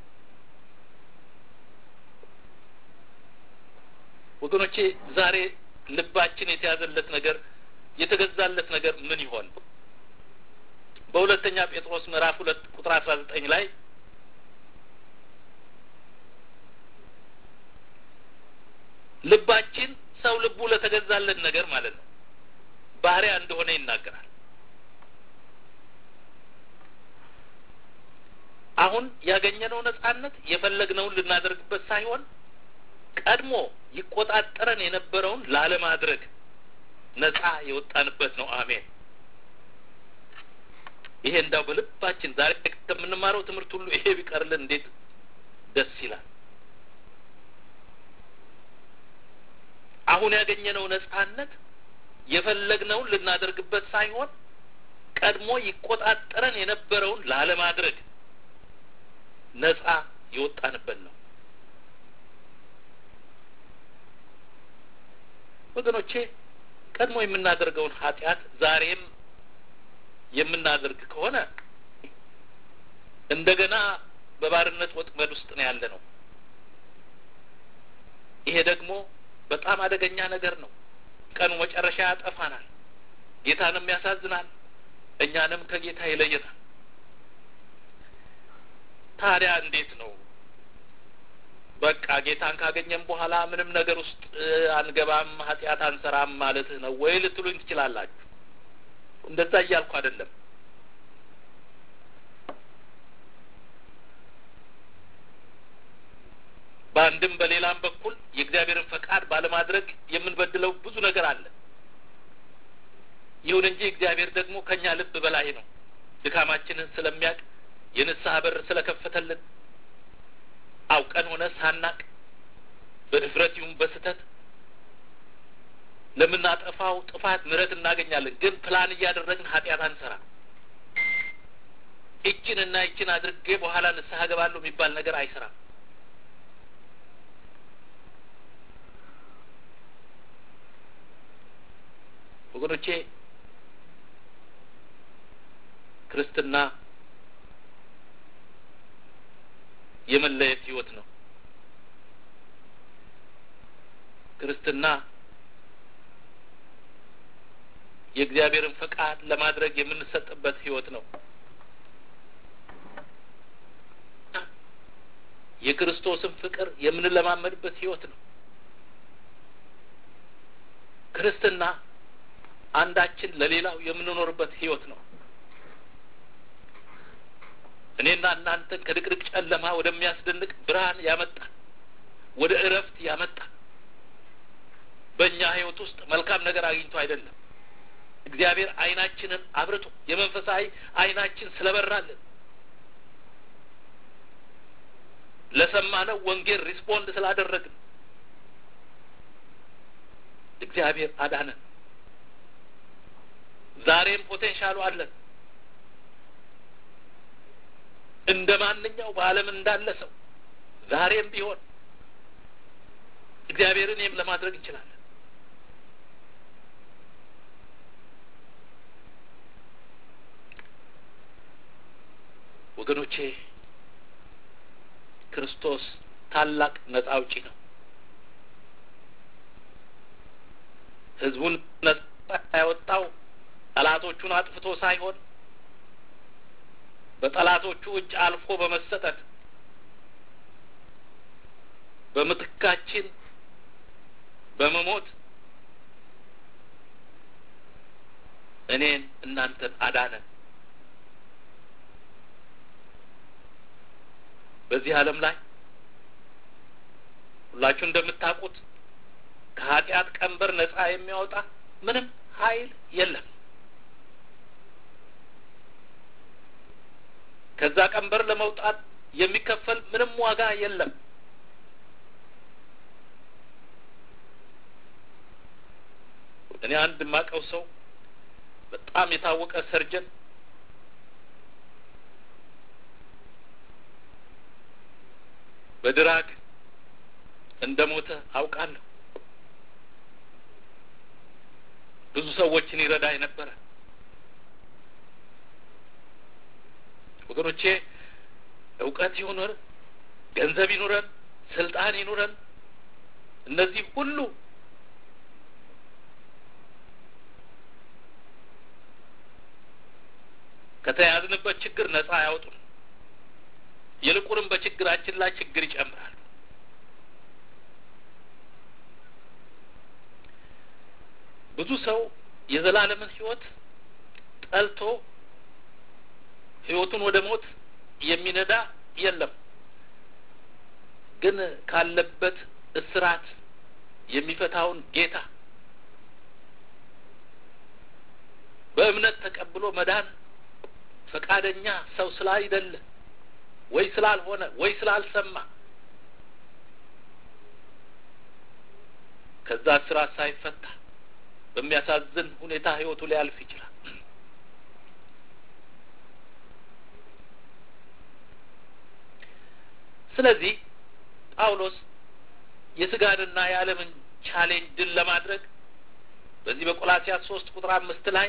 ወገኖቼ ዛሬ ልባችን የተያዘለት ነገር የተገዛለት ነገር ምን ይሆን? በሁለተኛ ጴጥሮስ ምዕራፍ ሁለት ቁጥር አስራ ዘጠኝ ላይ ልባችን ሰው ልቡ ለተገዛለት ነገር ማለት ነው ባህሪያ እንደሆነ ይናገራል። አሁን ያገኘነው ነጻነት የፈለግነውን ልናደርግበት ሳይሆን ቀድሞ ይቆጣጠረን የነበረውን ላለማድረግ ነጻ የወጣንበት ነው። አሜን። ይሄ እንዳው በልባችን ዛሬ ከምንማረው ትምህርት ሁሉ ይሄ ቢቀርልን እንዴት ደስ ይላል። አሁን ያገኘነው ነጻነት የፈለግነውን ልናደርግበት ሳይሆን ቀድሞ ይቆጣጠረን የነበረውን ላለማድረግ ነጻ የወጣንበት ነው። ወገኖቼ ቀድሞ የምናደርገውን ኃጢአት ዛሬም የምናደርግ ከሆነ እንደገና በባርነት ወጥመድ ውስጥ ነው ያለ ነው። ይሄ ደግሞ በጣም አደገኛ ነገር ነው። ቀኑ መጨረሻ ያጠፋናል። ጌታንም ያሳዝናል፣ እኛንም ከጌታ ይለየናል። ታዲያ እንዴት ነው በቃ ጌታን ካገኘን በኋላ ምንም ነገር ውስጥ አንገባም፣ ኃጢአት አንሰራም ማለትህ ነው ወይ ልትሉኝ ትችላላችሁ። እንደዛ እያልኩ አይደለም። በአንድም በሌላም በኩል የእግዚአብሔርን ፈቃድ ባለማድረግ የምንበድለው ብዙ ነገር አለ። ይሁን እንጂ እግዚአብሔር ደግሞ ከእኛ ልብ በላይ ነው። ድካማችንን ስለሚያውቅ የንስሐ በር ስለከፈተልን አውቀን ሆነ ሳናቅ በድፍረት ይሁን በስህተት ለምናጠፋው ጥፋት ምሕረት እናገኛለን። ግን ፕላን እያደረግን ኃጢአት አንሰራ። ይችን እና ይችን አድርጌ በኋላ ንስሐ ገባለሁ የሚባል ነገር አይሰራም። ወገኖቼ ክርስትና የመለየት ህይወት ነው። ክርስትና የእግዚአብሔርን ፈቃድ ለማድረግ የምንሰጥበት ህይወት ነው። የክርስቶስን ፍቅር የምንለማመድበት ህይወት ነው። ክርስትና አንዳችን ለሌላው የምንኖርበት ህይወት ነው። እኔና እናንተን ከድቅድቅ ጨለማ ወደሚያስደንቅ ብርሃን ያመጣል፣ ወደ እረፍት ያመጣል። በእኛ ህይወት ውስጥ መልካም ነገር አግኝቶ አይደለም። እግዚአብሔር አይናችንን አብርቶ የመንፈሳዊ አይናችን ስለበራልን ለሰማነው ወንጌል ሪስፖንድ ስላደረግን እግዚአብሔር አዳነን። ዛሬም ፖቴንሻሉ አለን። እንደ ማንኛው በዓለም እንዳለ ሰው ዛሬም ቢሆን እግዚአብሔርን ይህም ለማድረግ እንችላለን። ወገኖቼ ክርስቶስ ታላቅ ነጻ አውጪ ነው። ህዝቡን ነጻ ያወጣው ጠላቶቹን አጥፍቶ ሳይሆን በጠላቶቹ እጅ አልፎ በመሰጠት በምትካችን በመሞት እኔን እናንተን አዳነን። በዚህ ዓለም ላይ ሁላችሁ እንደምታውቁት ከኃጢአት ቀንበር ነጻ የሚያወጣ ምንም ኃይል የለም። ከዛ ቀንበር ለመውጣት የሚከፈል ምንም ዋጋ የለም። እኔ አንድ የማውቀው ሰው በጣም የታወቀ ሰርጀን በድራግ እንደ ሞተ አውቃለሁ። ብዙ ሰዎችን ይረዳ የነበረ ወገኖቼ እውቀት ይኑረን፣ ገንዘብ ይኑረን፣ ስልጣን ይኑረን፣ እነዚህ ሁሉ ከተያዝንበት ችግር ነጻ አያወጡም። ይልቁንም በችግራችን ላይ ችግር ይጨምራሉ። ብዙ ሰው የዘላለምን ሕይወት ጠልቶ ሕይወቱን ወደ ሞት የሚነዳ የለም። ግን ካለበት እስራት የሚፈታውን ጌታ በእምነት ተቀብሎ መዳን ፈቃደኛ ሰው ስላይደለ ወይ ስላልሆነ ወይ ስላልሰማ ከዛ እስራት ሳይፈታ በሚያሳዝን ሁኔታ ህይወቱ ሊያልፍ ይችላል። ስለዚህ ጳውሎስ የስጋንና የዓለምን ቻሌንጅ ድል ለማድረግ በዚህ በቆላሲያስ ሶስት ቁጥር አምስት ላይ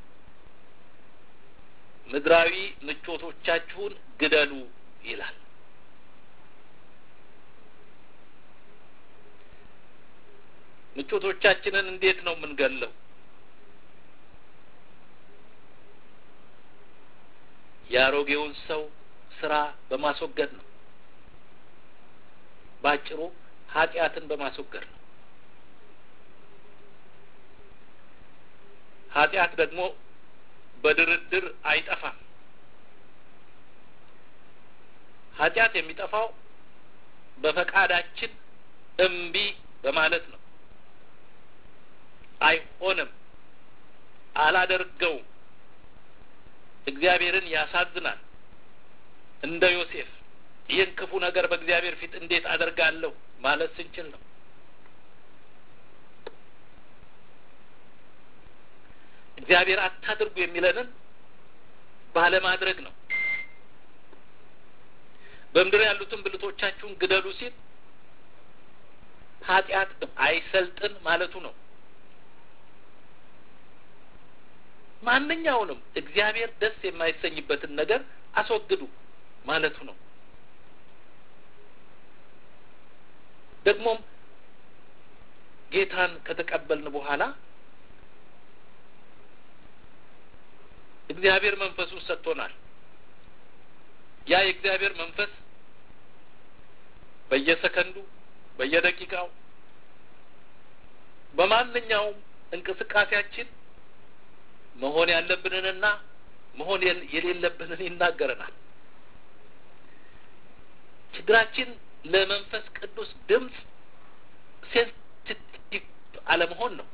ምድራዊ ምቾቶቻችሁን ግደሉ ይላል። ምቾቶቻችንን እንዴት ነው የምንገለው? የአሮጌውን ሰው ስራ በማስወገድ ነው። ባጭሩ ኃጢአትን በማስወገድ ነው። ኃጢአት ደግሞ በድርድር አይጠፋም። ኃጢአት የሚጠፋው በፈቃዳችን እምቢ በማለት ነው። አይሆንም፣ አላደርገውም፣ እግዚአብሔርን ያሳዝናል። እንደ ዮሴፍ ይህን ክፉ ነገር በእግዚአብሔር ፊት እንዴት አደርጋለሁ ማለት ስንችል ነው። እግዚአብሔር አታድርጉ የሚለንን ባለማድረግ ነው። በምድር ያሉትን ብልቶቻችሁን ግደሉ ሲል ኃጢአት አይሰልጥን ማለቱ ነው። ማንኛውንም እግዚአብሔር ደስ የማይሰኝበትን ነገር አስወግዱ ማለቱ ነው። ደግሞም ጌታን ከተቀበልን በኋላ እግዚአብሔር መንፈሱን ሰጥቶናል። ያ የእግዚአብሔር መንፈስ በየሰከንዱ በየደቂቃው በማንኛውም እንቅስቃሴያችን መሆን ያለብንንና መሆን የሌለብንን ይናገረናል። ችግራችን ለመንፈስ ቅዱስ ድምፅ ሴንሲቲቭ አለመሆን ነው።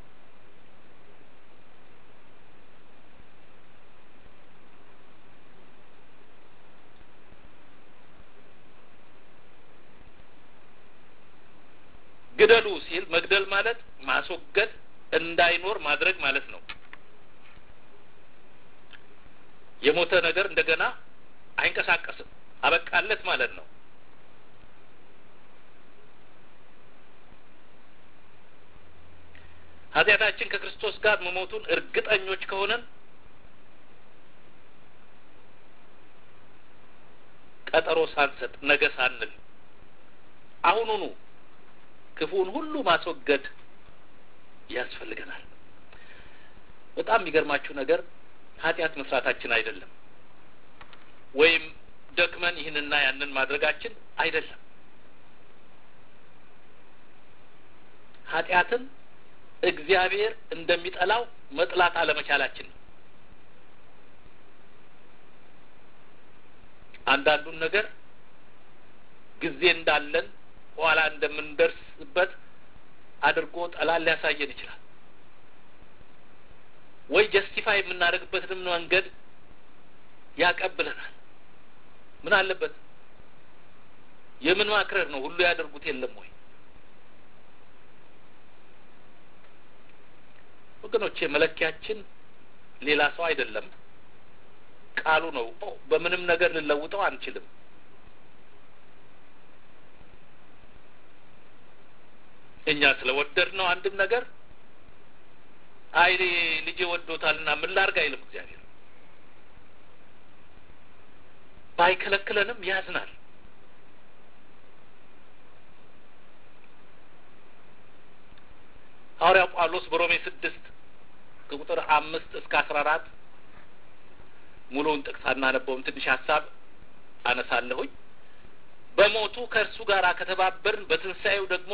ግደሉ ሲል መግደል ማለት ማስወገድ እንዳይኖር ማድረግ ማለት ነው። የሞተ ነገር እንደገና አይንቀሳቀስም፣ አበቃለት ማለት ነው። ኃጢአታችን ከክርስቶስ ጋር መሞቱን እርግጠኞች ከሆነን ቀጠሮ ሳንሰጥ ነገ ሳንል አሁኑኑ ክፉን ሁሉ ማስወገድ ያስፈልገናል። በጣም የሚገርማችሁ ነገር ኃጢአት መስራታችን አይደለም፣ ወይም ደክመን ይህንና ያንን ማድረጋችን አይደለም። ኃጢአትን እግዚአብሔር እንደሚጠላው መጥላት አለመቻላችን ነው። አንዳንዱን ነገር ጊዜ እንዳለን ኋላ እንደምንደርስበት አድርጎ ጠላት ሊያሳየን ይችላል። ወይ ጀስቲፋይ የምናደርግበትንም መንገድ ያቀብለናል። ምን አለበት የምን ማክረር ነው? ሁሉ ያደርጉት የለም ወይ? ወገኖቼ መለኪያችን ሌላ ሰው አይደለም፣ ቃሉ ነው። በምንም ነገር ልንለውጠው አንችልም። እኛ ስለወደድ ነው አንድን ነገር አይ ልጄ ወዶታልና ምን ላርግ አይልም እግዚአብሔር። ባይከለክለንም ያዝናል። ሐዋርያው ጳውሎስ በሮሜ ስድስት ከቁጥር አምስት እስከ አስራ አራት ሙሉውን ጥቅስ አናነበውም። ትንሽ ሀሳብ አነሳለሁኝ። በሞቱ ከእርሱ ጋር ከተባበርን በትንሣኤው ደግሞ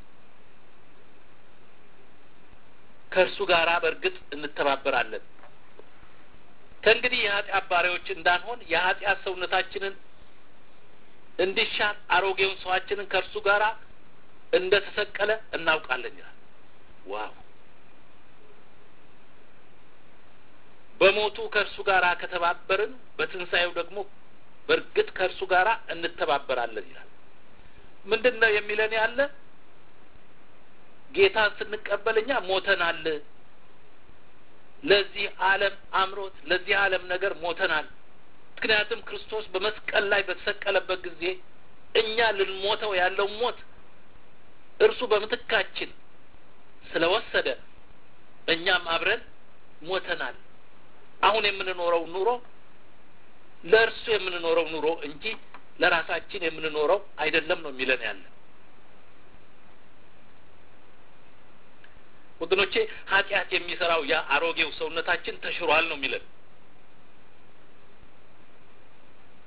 ከእርሱ ጋር በእርግጥ እንተባበራለን። ከእንግዲህ የኃጢአት ባሪያዎች እንዳንሆን የኃጢአት ሰውነታችንን እንዲሻር አሮጌውን ሰዋችንን ከእርሱ ጋር እንደ ተሰቀለ እናውቃለን ይላል። ዋው! በሞቱ ከእርሱ ጋር ከተባበርን በትንሣኤው ደግሞ በእርግጥ ከእርሱ ጋር እንተባበራለን ይላል። ምንድን ነው የሚለን ያለ ጌታን ስንቀበል እኛ ሞተናል። ለዚህ ዓለም አምሮት፣ ለዚህ ዓለም ነገር ሞተናል። ምክንያቱም ክርስቶስ በመስቀል ላይ በተሰቀለበት ጊዜ እኛ ልንሞተው ያለው ሞት እርሱ በምትካችን ስለወሰደ እኛም አብረን ሞተናል። አሁን የምንኖረው ኑሮ ለእርሱ የምንኖረው ኑሮ እንጂ ለራሳችን የምንኖረው አይደለም ነው የሚለን ያለ ወገኖቼ ኃጢአት የሚሰራው ያ አሮጌው ሰውነታችን ተሽሯል ነው የሚለን።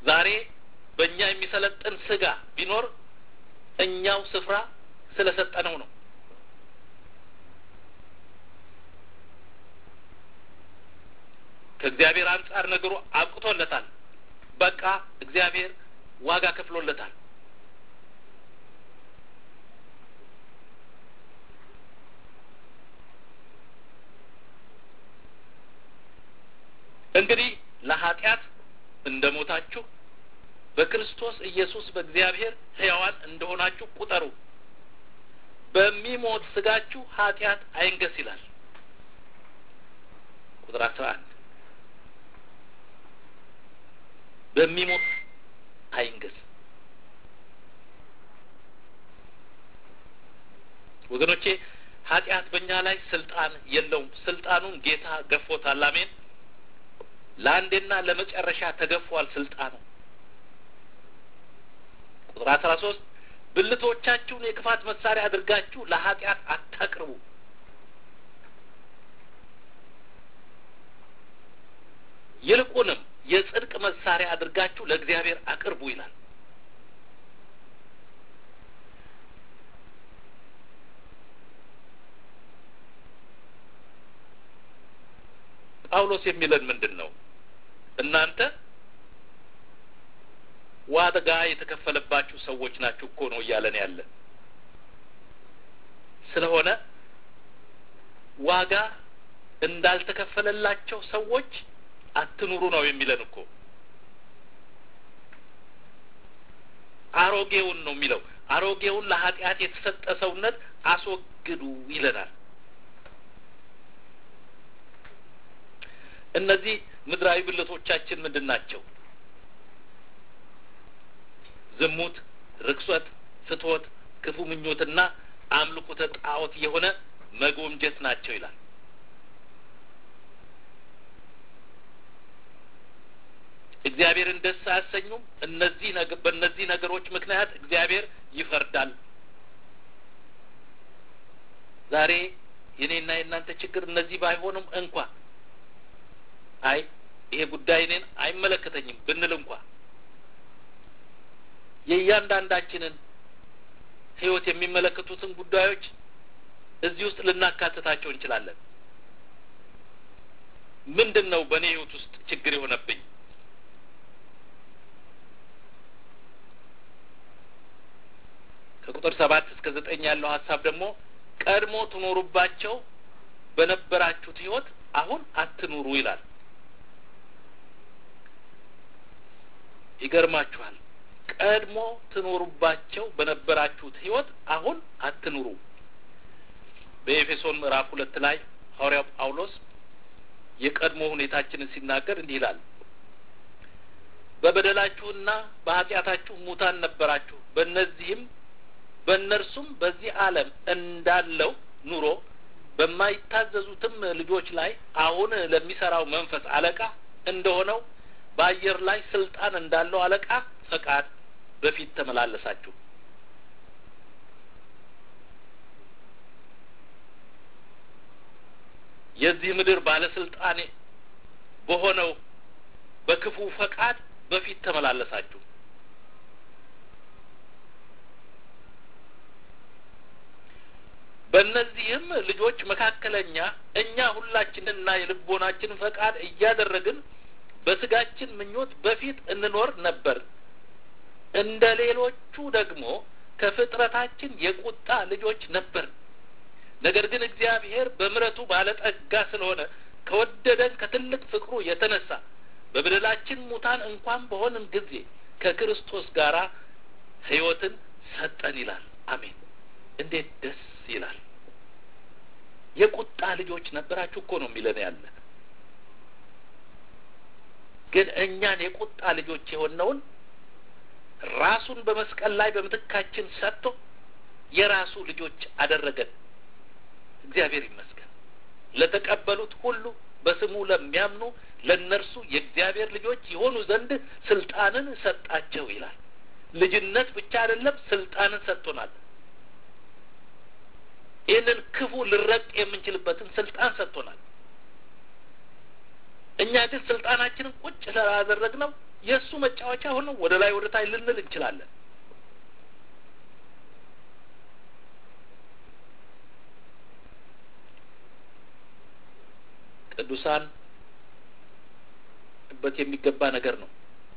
ዛሬ በእኛ የሚሰለጥን ስጋ ቢኖር እኛው ስፍራ ስለሰጠነው ነው። ከእግዚአብሔር አንጻር ነገሩ አብቅቶለታል። በቃ እግዚአብሔር ዋጋ ከፍሎለታል። እንግዲህ ለኃጢአት እንደ ሞታችሁ በክርስቶስ ኢየሱስ በእግዚአብሔር ሕያዋን እንደሆናችሁ ቁጠሩ። በሚሞት ስጋችሁ ኃጢአት አይንገስ ይላል። ቁጥር አስራ አንድ በሚሞት አይንገስ። ወገኖቼ ኃጢአት በእኛ ላይ ስልጣን የለውም። ስልጣኑን ጌታ ገፎታል። አሜን። ለአንዴና ለመጨረሻ ተገፏል ስልጣኑ። ቁጥር አስራ ሶስት ብልቶቻችሁን የክፋት መሳሪያ አድርጋችሁ ለኃጢአት አታቅርቡ። ይልቁንም የጽድቅ መሳሪያ አድርጋችሁ ለእግዚአብሔር አቅርቡ ይላል። ጳውሎስ የሚለን ምንድን ነው? እናንተ ዋጋ የተከፈለባችሁ ሰዎች ናችሁ እኮ ነው እያለን ያለ። ስለሆነ ዋጋ እንዳልተከፈለላቸው ሰዎች አትኑሩ ነው የሚለን እኮ። አሮጌውን ነው የሚለው። አሮጌውን ለኃጢአት የተሰጠ ሰውነት አስወግዱ ይለናል። እነዚህ ምድራዊ ብልቶቻችን ምንድን ናቸው? ዝሙት፣ ርክሶት፣ ፍትወት፣ ክፉ ምኞትና አምልኮተ ጣዖት የሆነ መጎምጀት ናቸው ይላል። እግዚአብሔርን ደስ አያሰኙም። እነዚህ በእነዚህ ነገሮች ምክንያት እግዚአብሔር ይፈርዳል። ዛሬ የኔና የእናንተ ችግር እነዚህ ባይሆንም እንኳ አይ ይሄ ጉዳይ እኔን አይመለከተኝም ብንል እንኳ የእያንዳንዳችንን ሕይወት የሚመለከቱትን ጉዳዮች እዚህ ውስጥ ልናካትታቸው እንችላለን። ምንድን ነው በእኔ ሕይወት ውስጥ ችግር የሆነብኝ? ከቁጥር ሰባት እስከ ዘጠኝ ያለው ሀሳብ ደግሞ ቀድሞ ትኖሩባቸው በነበራችሁት ሕይወት አሁን አትኑሩ ይላል። ይገርማችኋል። ቀድሞ ትኖሩባቸው በነበራችሁት ሕይወት አሁን አትኑሩ። በኤፌሶን ምዕራፍ ሁለት ላይ ሐዋርያው ጳውሎስ የቀድሞ ሁኔታችንን ሲናገር እንዲህ ይላል በበደላችሁና በኃጢአታችሁ ሙታን ነበራችሁ፣ በእነዚህም በእነርሱም በዚህ ዓለም እንዳለው ኑሮ በማይታዘዙትም ልጆች ላይ አሁን ለሚሰራው መንፈስ አለቃ እንደሆነው በአየር ላይ ስልጣን እንዳለው አለቃ ፈቃድ በፊት ተመላለሳችሁ። የዚህ ምድር ባለስልጣን በሆነው በክፉ ፈቃድ በፊት ተመላለሳችሁ። በእነዚህም ልጆች መካከለኛ እኛ ሁላችንና የልቦናችን ፈቃድ እያደረግን በስጋችን ምኞት በፊት እንኖር ነበር። እንደ ሌሎቹ ደግሞ ከፍጥረታችን የቁጣ ልጆች ነበር። ነገር ግን እግዚአብሔር በምሕረቱ ባለጠጋ ስለሆነ ከወደደን ከትልቅ ፍቅሩ የተነሳ በበደላችን ሙታን እንኳን በሆንን ጊዜ ከክርስቶስ ጋር ሕይወትን ሰጠን ይላል። አሜን! እንዴት ደስ ይላል! የቁጣ ልጆች ነበራችሁ እኮ ነው የሚለን ያለ ግን እኛን የቁጣ ልጆች የሆነውን ራሱን በመስቀል ላይ በምትካችን ሰጥቶ የራሱ ልጆች አደረገን። እግዚአብሔር ይመስገን። ለተቀበሉት ሁሉ በስሙ ለሚያምኑ ለእነርሱ የእግዚአብሔር ልጆች የሆኑ ዘንድ ስልጣንን ሰጣቸው ይላል። ልጅነት ብቻ አይደለም፣ ስልጣንን ሰጥቶናል። ይህንን ክፉ ልረቅ የምንችልበትን ስልጣን ሰጥቶናል። እኛ ግን ስልጣናችንን ቁጭ ስላደረግነው የእሱ መጫወቻ ሆነው ወደ ላይ ወደ ታይ ልንል እንችላለን። ቅዱሳን በት የሚገባ ነገር ነው።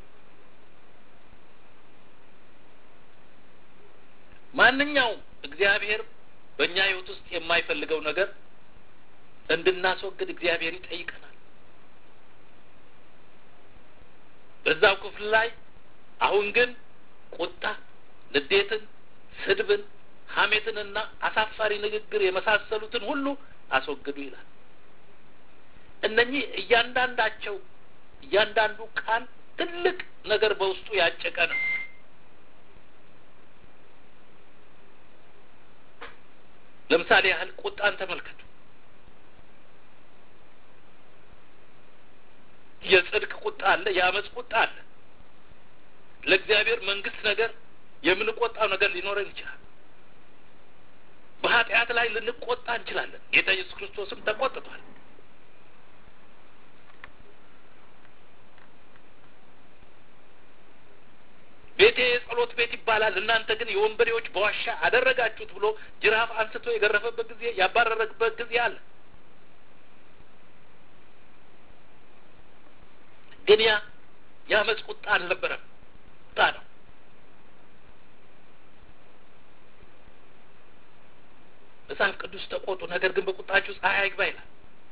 ማንኛውም እግዚአብሔር በእኛ ሕይወት ውስጥ የማይፈልገው ነገር እንድናስወግድ እግዚአብሔር ይጠይቀናል። በዛው ክፍል ላይ አሁን ግን ቁጣ፣ ንዴትን፣ ስድብን፣ ሐሜትንና አሳፋሪ ንግግር የመሳሰሉትን ሁሉ አስወግዱ ይላል። እነኚህ እያንዳንዳቸው እያንዳንዱ ቃል ትልቅ ነገር በውስጡ ያጨቀ ነው። ለምሳሌ ያህል ቁጣን ተመልከቱ። የጽድቅ ቁጣ አለ፣ የአመፅ ቁጣ አለ። ለእግዚአብሔር መንግስት ነገር የምንቆጣው ነገር ሊኖረን ይችላል። በኃጢአት ላይ ልንቆጣ እንችላለን። ጌታ ኢየሱስ ክርስቶስም ተቆጥቷል። ቤቴ የጸሎት ቤት ይባላል፣ እናንተ ግን የወንበዴዎች በዋሻ አደረጋችሁት ብሎ ጅራፍ አንስቶ የገረፈበት ጊዜ ያባረረበት ጊዜ አለ። ግን ያ የአመፅ ቁጣ አልነበረም፣ ቁጣ ነው። መጽሐፍ ቅዱስ ተቆጡ፣ ነገር ግን በቁጣችሁ ፀሐይ አይግባ ይላል።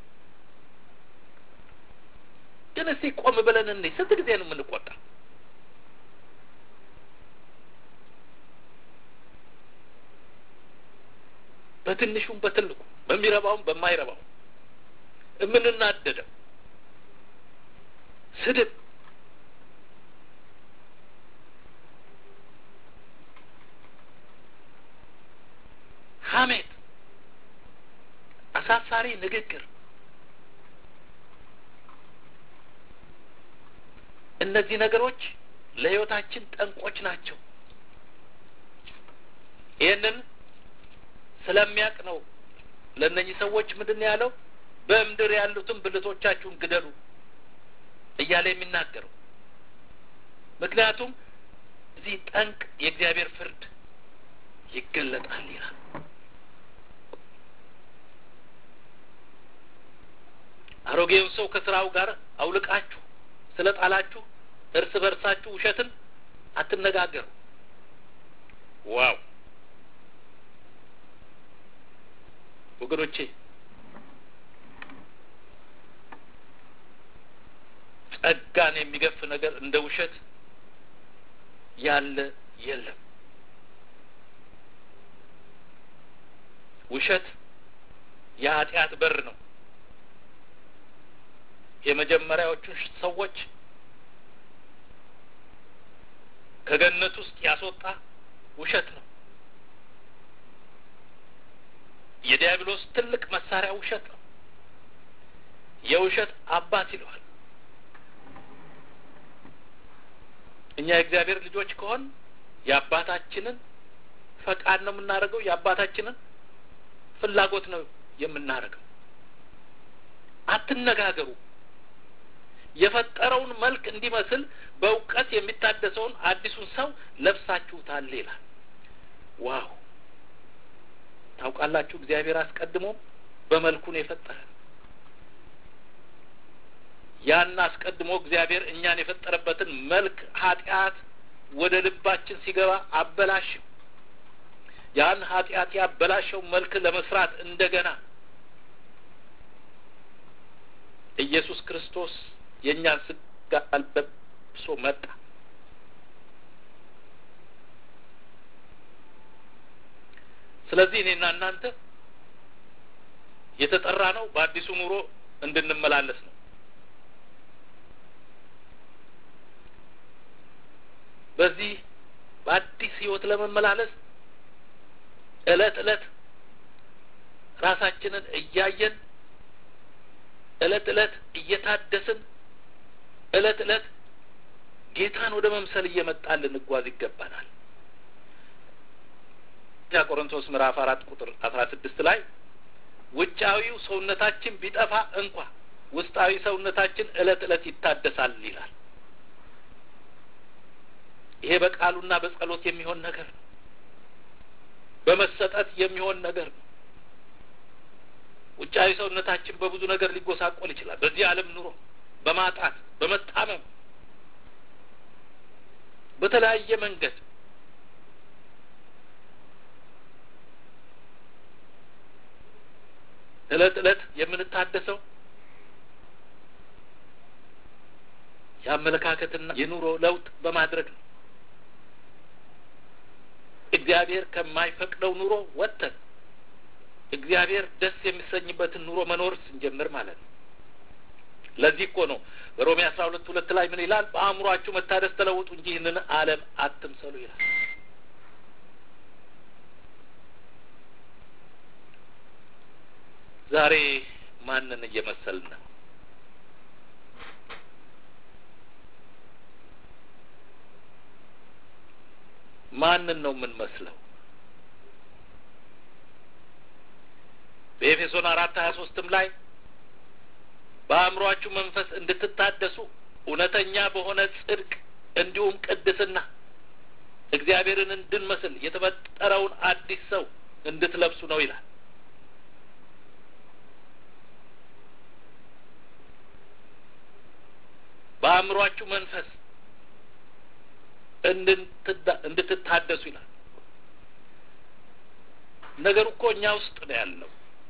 ግን እስቲ ቆም ብለን እንዴ ስንት ጊዜ ነው የምንቆጣ? በትንሹም በትልቁ በሚረባውም በማይረባውም የምንናደደው ስድብ፣ ሐሜት፣ አሳፋሪ ንግግር እነዚህ ነገሮች ለሕይወታችን ጠንቆች ናቸው። ይህንን ስለሚያውቅ ነው ለእነኚህ ሰዎች ምንድን ነው ያለው? በምድር ያሉትን ብልቶቻችሁን ግደሉ እያለ የሚናገረው ምክንያቱም እዚህ ጠንቅ የእግዚአብሔር ፍርድ ይገለጣል ይላል። አሮጌውን ሰው ከስራው ጋር አውልቃችሁ ስለ ጣላችሁ እርስ በርሳችሁ ውሸትን አትነጋገሩ። ዋው ወገኖቼ ጸጋን የሚገፍ ነገር እንደ ውሸት ያለ የለም። ውሸት የኃጢአት በር ነው። የመጀመሪያዎቹን ሰዎች ከገነት ውስጥ ያስወጣ ውሸት ነው። የዲያብሎስ ትልቅ መሳሪያ ውሸት ነው። የውሸት አባት ይለዋል። እኛ የእግዚአብሔር ልጆች ከሆን የአባታችንን ፈቃድ ነው የምናደርገው። የአባታችንን ፍላጎት ነው የምናደርገው። አትነጋገሩ። የፈጠረውን መልክ እንዲመስል በእውቀት የሚታደሰውን አዲሱን ሰው ለብሳችሁታል ይላል። ዋው! ታውቃላችሁ፣ እግዚአብሔር አስቀድሞ በመልኩ ነው የፈጠረ። ያን አስቀድሞ እግዚአብሔር እኛን የፈጠረበትን መልክ ኃጢአት ወደ ልባችን ሲገባ አበላሸው። ያን ኃጢአት ያበላሸው መልክ ለመስራት እንደገና ኢየሱስ ክርስቶስ የእኛን ስጋ ለብሶ መጣ። ስለዚህ እኔና እናንተ የተጠራ ነው በአዲሱ ኑሮ እንድንመላለስ ነው። በዚህ በአዲስ ሕይወት ለመመላለስ እለት እለት ራሳችንን እያየን እለት እለት እየታደስን እለት እለት ጌታን ወደ መምሰል እየመጣን ልንጓዝ ይገባናል። ያ ቆሮንቶስ ምዕራፍ አራት ቁጥር አስራ ስድስት ላይ ውጫዊው ሰውነታችን ቢጠፋ እንኳ ውስጣዊ ሰውነታችን እለት እለት ይታደሳል ይላል። ይሄ በቃሉና በጸሎት የሚሆን ነገር ነው። በመሰጠት የሚሆን ነገር ነው። ውጫዊ ሰውነታችን በብዙ ነገር ሊጎሳቆል ይችላል። በዚህ ዓለም ኑሮ በማጣት በመታመም በተለያየ መንገድ እለት እለት የምንታደሰው የአመለካከትና የኑሮ ለውጥ በማድረግ ነው። እግዚአብሔር ከማይፈቅደው ኑሮ ወጥተን እግዚአብሔር ደስ የሚሰኝበትን ኑሮ መኖር ስንጀምር ማለት ነው። ለዚህ እኮ ነው በሮሜ አስራ ሁለት ሁለት ላይ ምን ይላል? በአእምሯችሁ መታደስ ተለውጡ እንጂ ይህንን ዓለም አትምሰሉ ይላል። ዛሬ ማንን እየመሰልን ነው? ማንን ነው የምንመስለው? በኤፌሶን አራት ሀያ ሶስትም ላይ በአእምሯችሁ መንፈስ እንድትታደሱ እውነተኛ በሆነ ጽድቅ እንዲሁም ቅድስና እግዚአብሔርን እንድንመስል የተፈጠረውን አዲስ ሰው እንድትለብሱ ነው ይላል። በአእምሯችሁ መንፈስ እንድትታደሱ ይላል። ነገሩ እኮ እኛ ውስጥ ነው ያለው።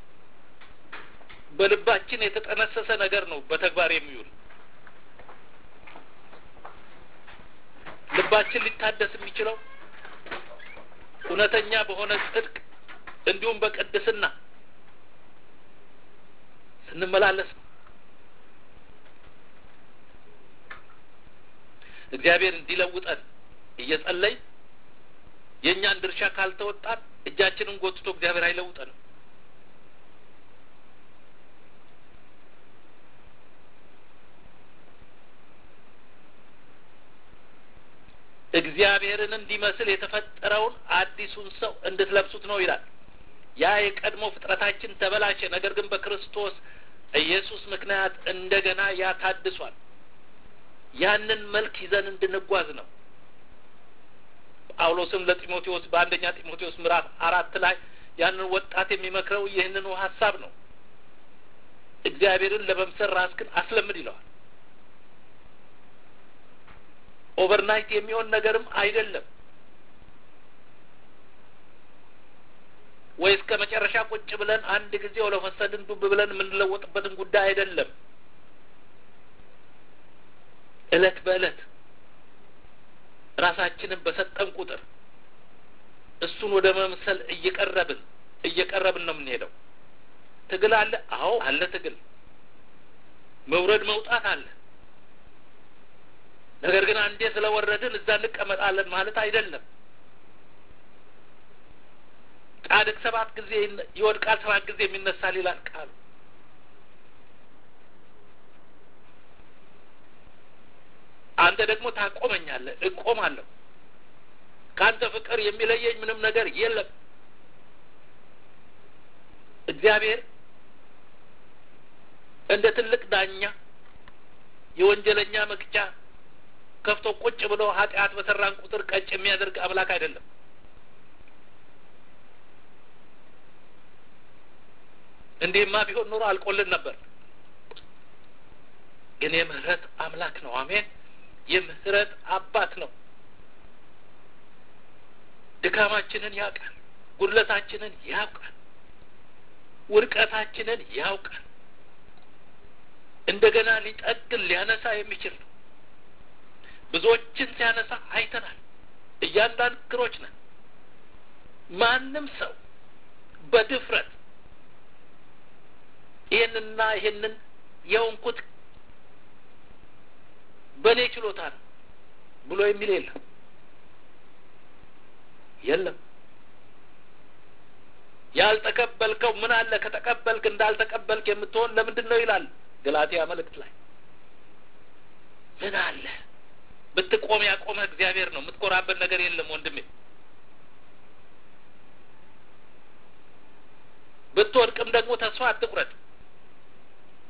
በልባችን የተጠነሰሰ ነገር ነው በተግባር የሚውል። ልባችን ሊታደስ የሚችለው እውነተኛ በሆነ ጽድቅ እንዲሁም በቅድስና ስንመላለስ ነው። እግዚአብሔር እንዲለውጠን እየጸለይ የእኛን ድርሻ ካልተወጣን እጃችንን ጎትቶ እግዚአብሔር አይለውጠንም። እግዚአብሔርን እንዲመስል የተፈጠረውን አዲሱን ሰው እንድትለብሱት ነው ይላል። ያ የቀድሞ ፍጥረታችን ተበላሸ፣ ነገር ግን በክርስቶስ ኢየሱስ ምክንያት እንደገና ያ ታድሷል። ያንን መልክ ይዘን እንድንጓዝ ነው። ጳውሎስም ለጢሞቴዎስ በአንደኛ ጢሞቴዎስ ምዕራፍ አራት ላይ ያንን ወጣት የሚመክረው ይህንኑ ሀሳብ ነው። እግዚአብሔርን ለመምሰል ራስክን አስለምድ ይለዋል። ኦቨርናይት የሚሆን ነገርም አይደለም። ወይ እስከ መጨረሻ ቁጭ ብለን አንድ ጊዜ ወለፈሰድን ዱብ ብለን የምንለወጥበትን ጉዳይ አይደለም። እለት በእለት ራሳችንን በሰጠን ቁጥር እሱን ወደ መምሰል እየቀረብን እየቀረብን ነው የምንሄደው። ትግል አለ። አዎ አለ። ትግል መውረድ መውጣት አለ። ነገር ግን አንዴ ስለወረድን እዛ እንቀመጣለን ማለት አይደለም። ጻድቅ ሰባት ጊዜ ይወድቃል፣ ሰባት ጊዜ የሚነሳል ይላል ቃሉ። አንተ ደግሞ ታቆመኛለህ፣ እቆማለሁ። ከአንተ ፍቅር የሚለየኝ ምንም ነገር የለም። እግዚአብሔር እንደ ትልቅ ዳኛ የወንጀለኛ መቅጫ ከፍቶ ቁጭ ብሎ ኃጢአት በሰራን ቁጥር ቀጭ የሚያደርግ አምላክ አይደለም። እንዲህማ ቢሆን ኑሮ አልቆልን ነበር። ግን የምህረት አምላክ ነው። አሜን። የምህረት አባት ነው። ድካማችንን ያውቃል። ጉድለታችንን ያውቃል። ውድቀታችንን ያውቃል። እንደገና ሊጠግን ሊያነሳ የሚችል ነው። ብዙዎችን ሲያነሳ አይተናል። እያንዳንድ ክሮች ነን። ማንም ሰው በድፍረት ይህንና ይህንን የሆንኩት በእኔ ችሎታ ነው ብሎ የሚል የለም የለም። ያልተቀበልከው ምን አለ ከተቀበልክ እንዳልተቀበልክ የምትሆን ለምንድን ነው ይላል ገላትያ መልእክት ላይ ምን አለ ብትቆም ያቆመህ እግዚአብሔር ነው። የምትኮራበት ነገር የለም ወንድሜ። ብትወድቅም ደግሞ ተስፋ አትቁረጥ።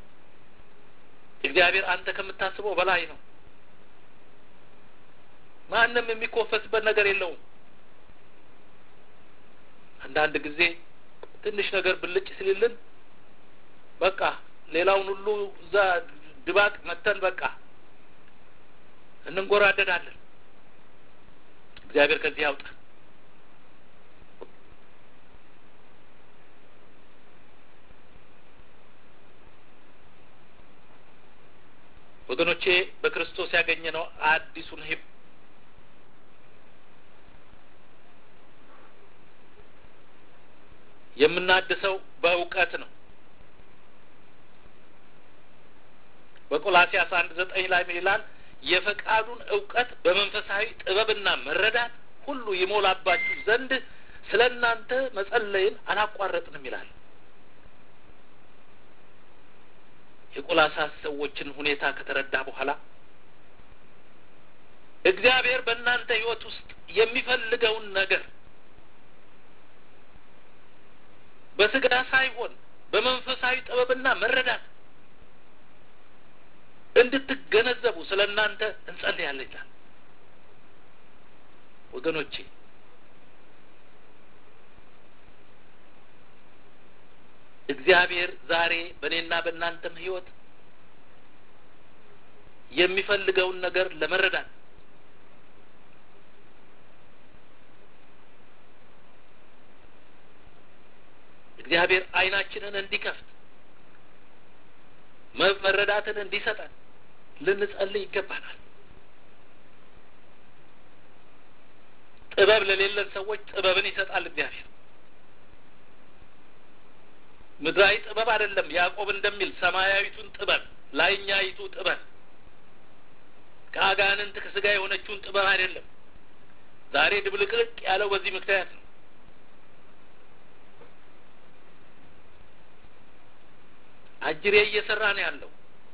እግዚአብሔር አንተ ከምታስበው በላይ ነው። ማንም የሚኮፈስበት ነገር የለውም። አንዳንድ ጊዜ ትንሽ ነገር ብልጭ ሲልልን በቃ ሌላውን ሁሉ እዛ ድባቅ መተን በቃ እንንጎራደዳለን። እግዚአብሔር ከዚህ ያውጣ። ወገኖቼ በክርስቶስ ያገኘነው አዲሱን ህይወት የምናድሰው በእውቀት ነው። በቆላሲያስ አንድ ዘጠኝ ላይ ምን ይላል? የፈቃዱን እውቀት በመንፈሳዊ ጥበብና መረዳት ሁሉ ይሞላባችሁ ዘንድ ስለ እናንተ መጸለይን አላቋረጥንም ይላል። የቆላሳስ ሰዎችን ሁኔታ ከተረዳ በኋላ እግዚአብሔር በእናንተ ህይወት ውስጥ የሚፈልገውን ነገር በስጋ ሳይሆን በመንፈሳዊ ጥበብና መረዳት እንድትገነዘቡ ስለ እናንተ እንጸልያለን ይላል። ወገኖቼ እግዚአብሔር ዛሬ በእኔና በእናንተም ህይወት የሚፈልገውን ነገር ለመረዳት እግዚአብሔር ዓይናችንን እንዲከፍት መረዳትን እንዲሰጠን ልንጸልይ ይገባናል። ጥበብ ለሌለን ሰዎች ጥበብን ይሰጣል እግዚአብሔር። ምድራዊ ጥበብ አይደለም። ያዕቆብ እንደሚል ሰማያዊቱን ጥበብ፣ ላይኛይቱ ጥበብ ከአጋንንት ከስጋ የሆነችውን ጥበብ አይደለም። ዛሬ ድብልቅልቅ ያለው በዚህ ምክንያት ነው። አጅሬ እየሰራ ነው ያለው።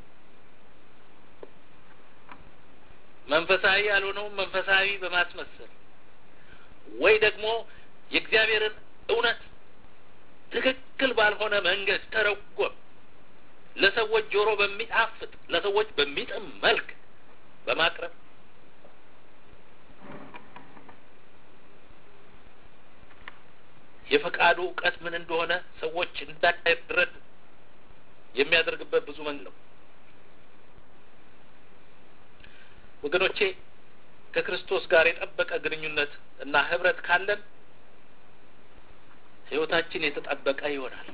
መንፈሳዊ ያልሆነውን መንፈሳዊ በማስመሰል ወይ ደግሞ የእግዚአብሔርን እውነት ትክክል ባልሆነ መንገድ ተረጎም ለሰዎች ጆሮ በሚጣፍጥ ለሰዎች በሚጥም መልክ በማቅረብ የፈቃዱ እውቀት ምን እንደሆነ ሰዎች እንዳይረዱ የሚያደርግበት ብዙ መንገድ ነው። ወገኖቼ ከክርስቶስ ጋር የጠበቀ ግንኙነት እና ህብረት ካለን ህይወታችን የተጠበቀ ይሆናል።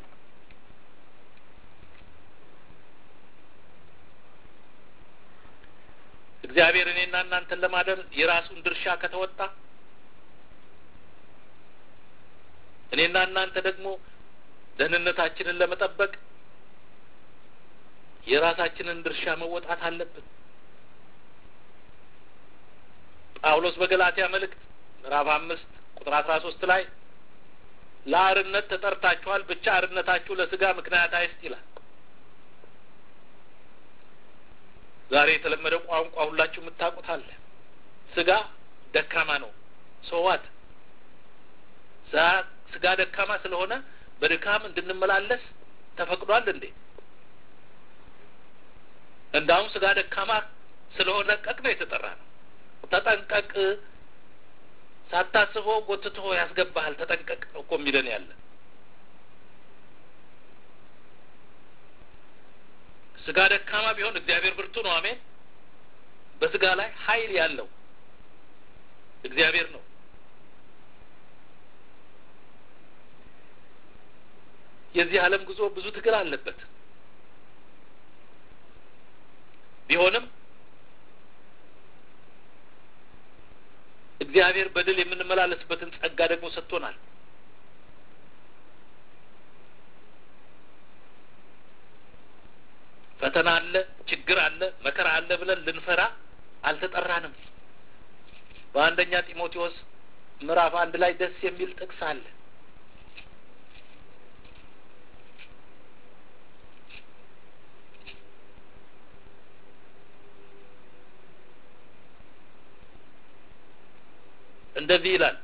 እግዚአብሔር እኔና እናንተን ለማዳን የራሱን ድርሻ ከተወጣ እኔና እናንተ ደግሞ ደህንነታችንን ለመጠበቅ የራሳችንን ድርሻ መወጣት አለብን። ጳውሎስ በገላትያ መልእክት ምዕራፍ አምስት ቁጥር አስራ ሶስት ላይ ለአርነት ተጠርታችኋል፣ ብቻ አርነታችሁ ለስጋ ምክንያት አይስጥ ይላል። ዛሬ የተለመደ ቋንቋ ሁላችሁ የምታውቁት አለ። ስጋ ደካማ ነው። ሰዋት ስጋ ደካማ ስለሆነ በድካም እንድንመላለስ ተፈቅዷል እንዴ? እንዳውም ስጋ ደካማ ስለሆነ ቀቅ ነው የተጠራ ነው። ተጠንቀቅ፣ ሳታስበው ጎትቶ ያስገባሃል። ተጠንቀቅ ነው እኮ የሚለን ያለ ስጋ ደካማ ቢሆን እግዚአብሔር ብርቱ ነው። አሜን። በስጋ ላይ ኃይል ያለው እግዚአብሔር ነው። የዚህ ዓለም ጉዞ ብዙ ትግል አለበት። ቢሆንም እግዚአብሔር በድል የምንመላለስበትን ጸጋ ደግሞ ሰጥቶናል። ፈተና አለ፣ ችግር አለ፣ መከራ አለ ብለን ልንፈራ አልተጠራንም። በአንደኛ ጢሞቴዎስ ምዕራፍ አንድ ላይ ደስ የሚል ጥቅስ አለ። እንደዚህ ይላል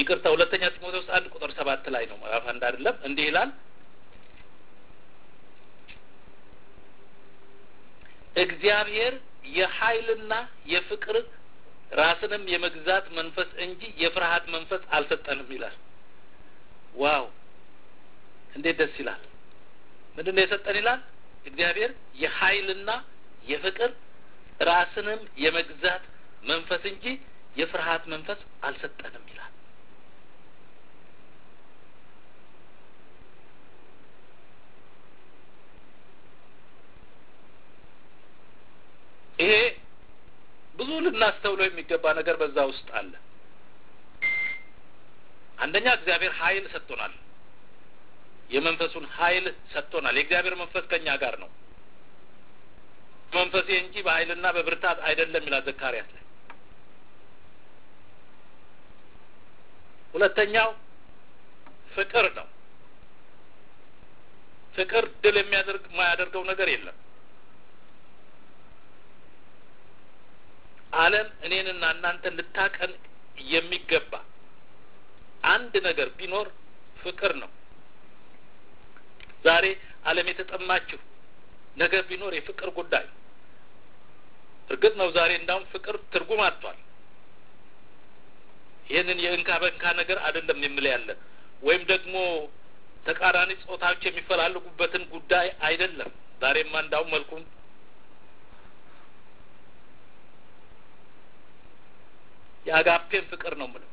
ይቅርታ ሁለተኛ ጢሞቴዎስ አንድ ቁጥር ሰባት ላይ ነው ምዕራፍ አንድ አይደለም እንዲህ ይላል እግዚአብሔር የኃይልና የፍቅር ራስንም የመግዛት መንፈስ እንጂ የፍርሃት መንፈስ አልሰጠንም ይላል ዋው እንዴት ደስ ይላል ምንድን ነው የሰጠን ይላል እግዚአብሔር የኃይልና የፍቅር ራስንም የመግዛት መንፈስ እንጂ የፍርሃት መንፈስ አልሰጠንም ይላል ይሄ ብዙ ልናስተውለው የሚገባ ነገር በዛ ውስጥ አለ አንደኛ እግዚአብሔር ኃይል ሰጥቶናል የመንፈሱን ኃይል ሰጥቶናል የእግዚአብሔር መንፈስ ከኛ ጋር ነው መንፈሴ እንጂ በኃይልና በብርታት አይደለም ይላል ዘካርያስ ላይ ሁለተኛው ፍቅር ነው ፍቅር ድል የሚያደርግ የማያደርገው ነገር የለም አለም እኔንና እናንተን ልታቀን የሚገባ አንድ ነገር ቢኖር ፍቅር ነው ዛሬ አለም የተጠማችሁ ነገር ቢኖር የፍቅር ጉዳይ እርግጥ ነው ዛሬ እንዳውም ፍቅር ትርጉም አጥቷል ይህንን የእንካ በእንካ ነገር አይደለም የምለ ያለ ወይም ደግሞ ተቃራኒ ጾታዎች የሚፈላለጉበትን ጉዳይ አይደለም ዛሬማ እንዳውም መልኩን የአጋፔን ፍቅር ነው ምለው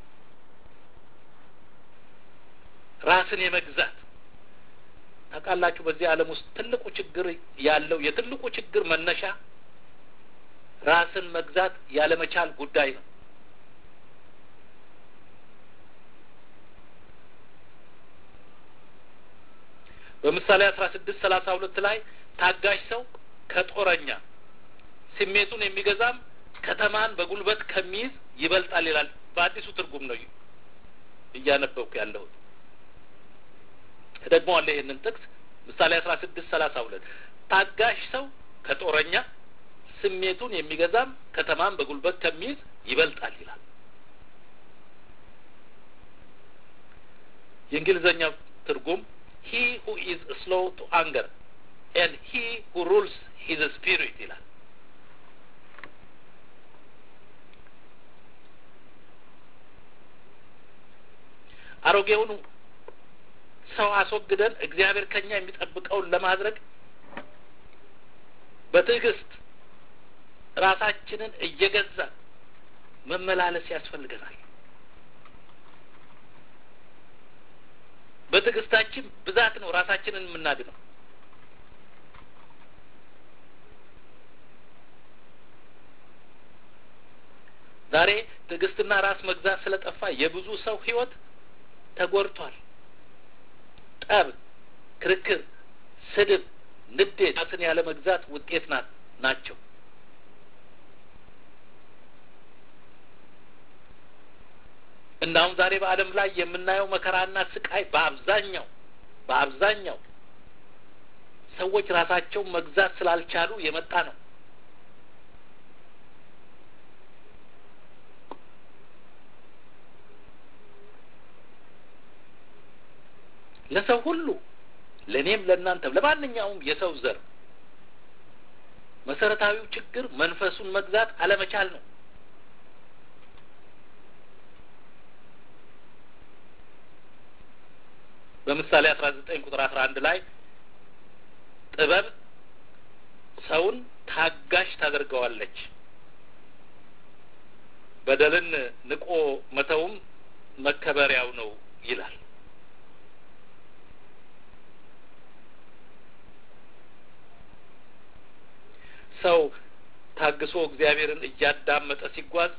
ራስን የመግዛት ታውቃላችሁ በዚህ ዓለም ውስጥ ትልቁ ችግር ያለው የትልቁ ችግር መነሻ ራስን መግዛት ያለመቻል ጉዳይ ነው በምሳሌ አስራ ስድስት ሰላሳ ሁለት ላይ ታጋሽ ሰው ከጦረኛ ስሜቱን የሚገዛም ከተማን በጉልበት ከሚይዝ ይበልጣል ይላል በአዲሱ ትርጉም ነው እያነበብኩ ያለሁት ደግሞ አለ ይህንን ጥቅስ ምሳሌ አስራ ስድስት ሰላሳ ሁለት ታጋሽ ሰው ከጦረኛ ስሜቱን የሚገዛም ከተማን በጉልበት ከሚይዝ ይበልጣል ይላል የእንግሊዝኛው ትርጉም ሂ ሁ ኢዝ ስሎው ቱ አንገር ኤንድ ሂ ሁ ሩልስ ሂዝ ስፒሪት ይላል አሮጌውን ሰው አስወግደን እግዚአብሔር ከኛ የሚጠብቀውን ለማድረግ በትዕግስት ራሳችንን እየገዛን መመላለስ ያስፈልገናል በትዕግስታችን ብዛት ነው ራሳችንን የምናድነው ዛሬ ትዕግስትና ራስ መግዛት ስለጠፋ የብዙ ሰው ህይወት ተጎድቷል ጠብ ክርክር ስድብ ንዴት ራስን ያለ መግዛት ውጤት ናቸው እናሁም ዛሬ በአለም ላይ የምናየው መከራና ስቃይ በአብዛኛው በአብዛኛው ሰዎች ራሳቸውን መግዛት ስላልቻሉ የመጣ ነው ለሰው ሁሉ ለእኔም ለእናንተም ለማንኛውም የሰው ዘር መሰረታዊው ችግር መንፈሱን መግዛት አለመቻል ነው በምሳሌ አስራ ዘጠኝ ቁጥር አስራ አንድ ላይ ጥበብ ሰውን ታጋሽ ታደርገዋለች በደልን ንቆ መተውም መከበሪያው ነው ይላል ሰው ታግሶ እግዚአብሔርን እያዳመጠ ሲጓዝ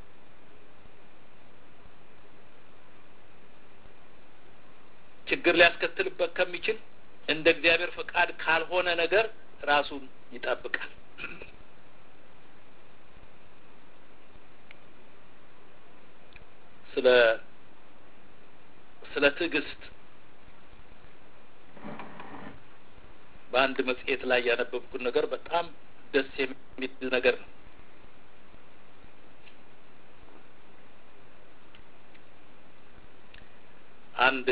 ችግር ሊያስከትልበት ከሚችል እንደ እግዚአብሔር ፈቃድ ካልሆነ ነገር ራሱን ይጠብቃል ስለ ስለ ትዕግስት በአንድ መጽሔት ላይ ያነበብኩት ነገር በጣም ደስ የሚል ነገር ነው አንድ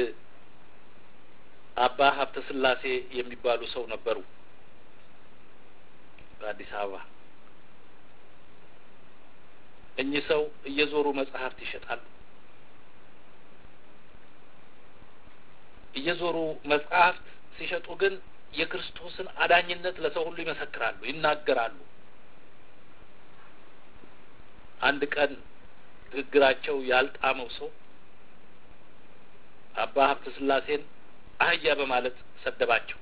አባ ሀብተ ስላሴ የሚባሉ ሰው ነበሩ በአዲስ አበባ። እኚህ ሰው እየዞሩ መጽሐፍት ይሸጣሉ። እየዞሩ መጽሐፍት ሲሸጡ ግን የክርስቶስን አዳኝነት ለሰው ሁሉ ይመሰክራሉ፣ ይናገራሉ። አንድ ቀን ንግግራቸው ያልጣመው ሰው አባ ሀብተ ስላሴን አህያ በማለት ሰደባቸው።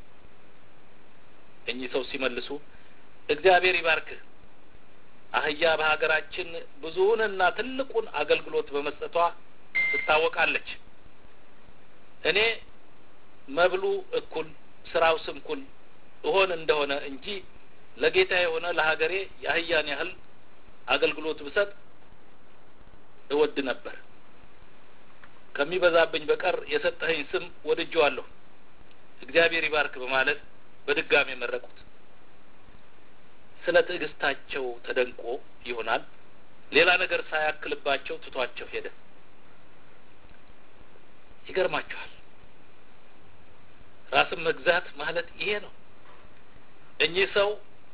እኚህ ሰው ሲመልሱ እግዚአብሔር ይባርክህ፣ አህያ በሀገራችን ብዙውንና ትልቁን አገልግሎት በመስጠቷ ትታወቃለች። እኔ መብሉ እኩል ስራው ስንኩል እሆን እንደሆነ እንጂ ለጌታ የሆነ ለሀገሬ የአህያን ያህል አገልግሎት ብሰጥ እወድ ነበር። ከሚበዛብኝ በቀር የሰጠኸኝ ስም ወድጀዋለሁ፣ እግዚአብሔር ይባርክ በማለት በድጋሚ መረቁት። ስለ ትዕግስታቸው ተደንቆ ይሆናል ሌላ ነገር ሳያክልባቸው ትቷቸው ሄደ። ይገርማችኋል። ራስን መግዛት ማለት ይሄ ነው። እኚህ ሰው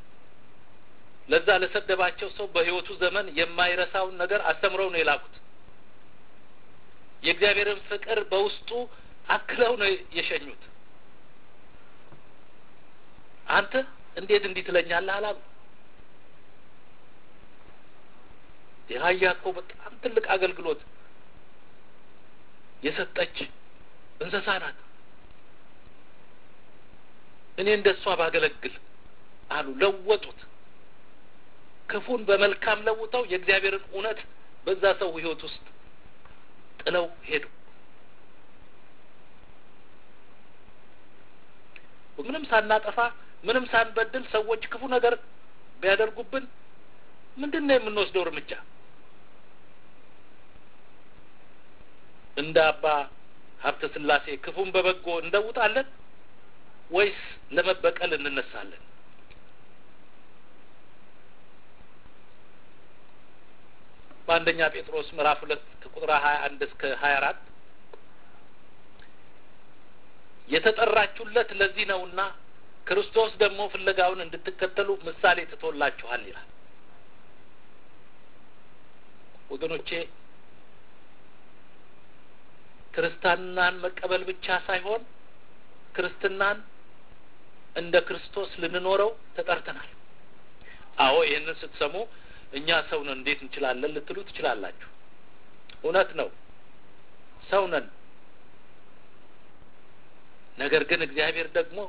ለዛ ለሰደባቸው ሰው በሕይወቱ ዘመን የማይረሳውን ነገር አስተምረው ነው የላኩት። የእግዚአብሔርን ፍቅር በውስጡ አክለው ነው የሸኙት። አንተ እንዴት እንዲህ ትለኛለህ አላሉ። የአህያ እኮ በጣም ትልቅ አገልግሎት የሰጠች እንስሳ ናት። እኔ እንደ እሷ ባገለግል አሉ። ለወጡት። ክፉን በመልካም ለውጠው የእግዚአብሔርን እውነት በዛ ሰው ሕይወት ውስጥ ጥለው ሄዱ። ምንም ሳናጠፋ ምንም ሳንበድል ሰዎች ክፉ ነገር ቢያደርጉብን ምንድን ነው የምንወስደው እርምጃ? እንደ አባ ሀብተ ስላሴ ክፉን በበጎ እንደውጣለን ወይስ ለመበቀል እንነሳለን? በአንደኛ ጴጥሮስ ምዕራፍ ሁለት ከቁጥር ሀያ አንድ እስከ ሀያ አራት የተጠራችሁለት ለዚህ ነውና ክርስቶስ ደግሞ ፍለጋውን እንድትከተሉ ምሳሌ ትቶላችኋል ይላል። ወገኖቼ ክርስትናን መቀበል ብቻ ሳይሆን ክርስትናን እንደ ክርስቶስ ልንኖረው ተጠርተናል። አዎ ይህንን ስትሰሙ እኛ ሰው ነን እንዴት እንችላለን ልትሉ ትችላላችሁ። እውነት ነው፣ ሰው ነን። ነገር ግን እግዚአብሔር ደግሞ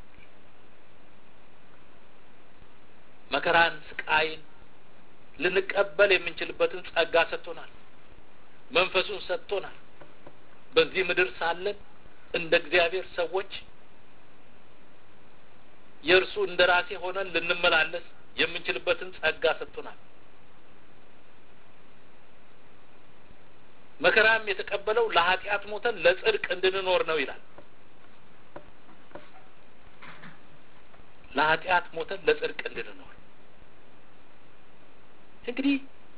መከራን፣ ስቃይን ልንቀበል የምንችልበትን ጸጋ ሰጥቶናል። መንፈሱን ሰጥቶናል። በዚህ ምድር ሳለን እንደ እግዚአብሔር ሰዎች የእርሱ እንደ ራሴ ሆነን ልንመላለስ የምንችልበትን ጸጋ ሰጥቶናል። መከራም የተቀበለው ለኃጢአት ሞተን ለጽድቅ እንድንኖር ነው ይላል። ለኃጢአት ሞተን ለጽድቅ እንድንኖር እንግዲህ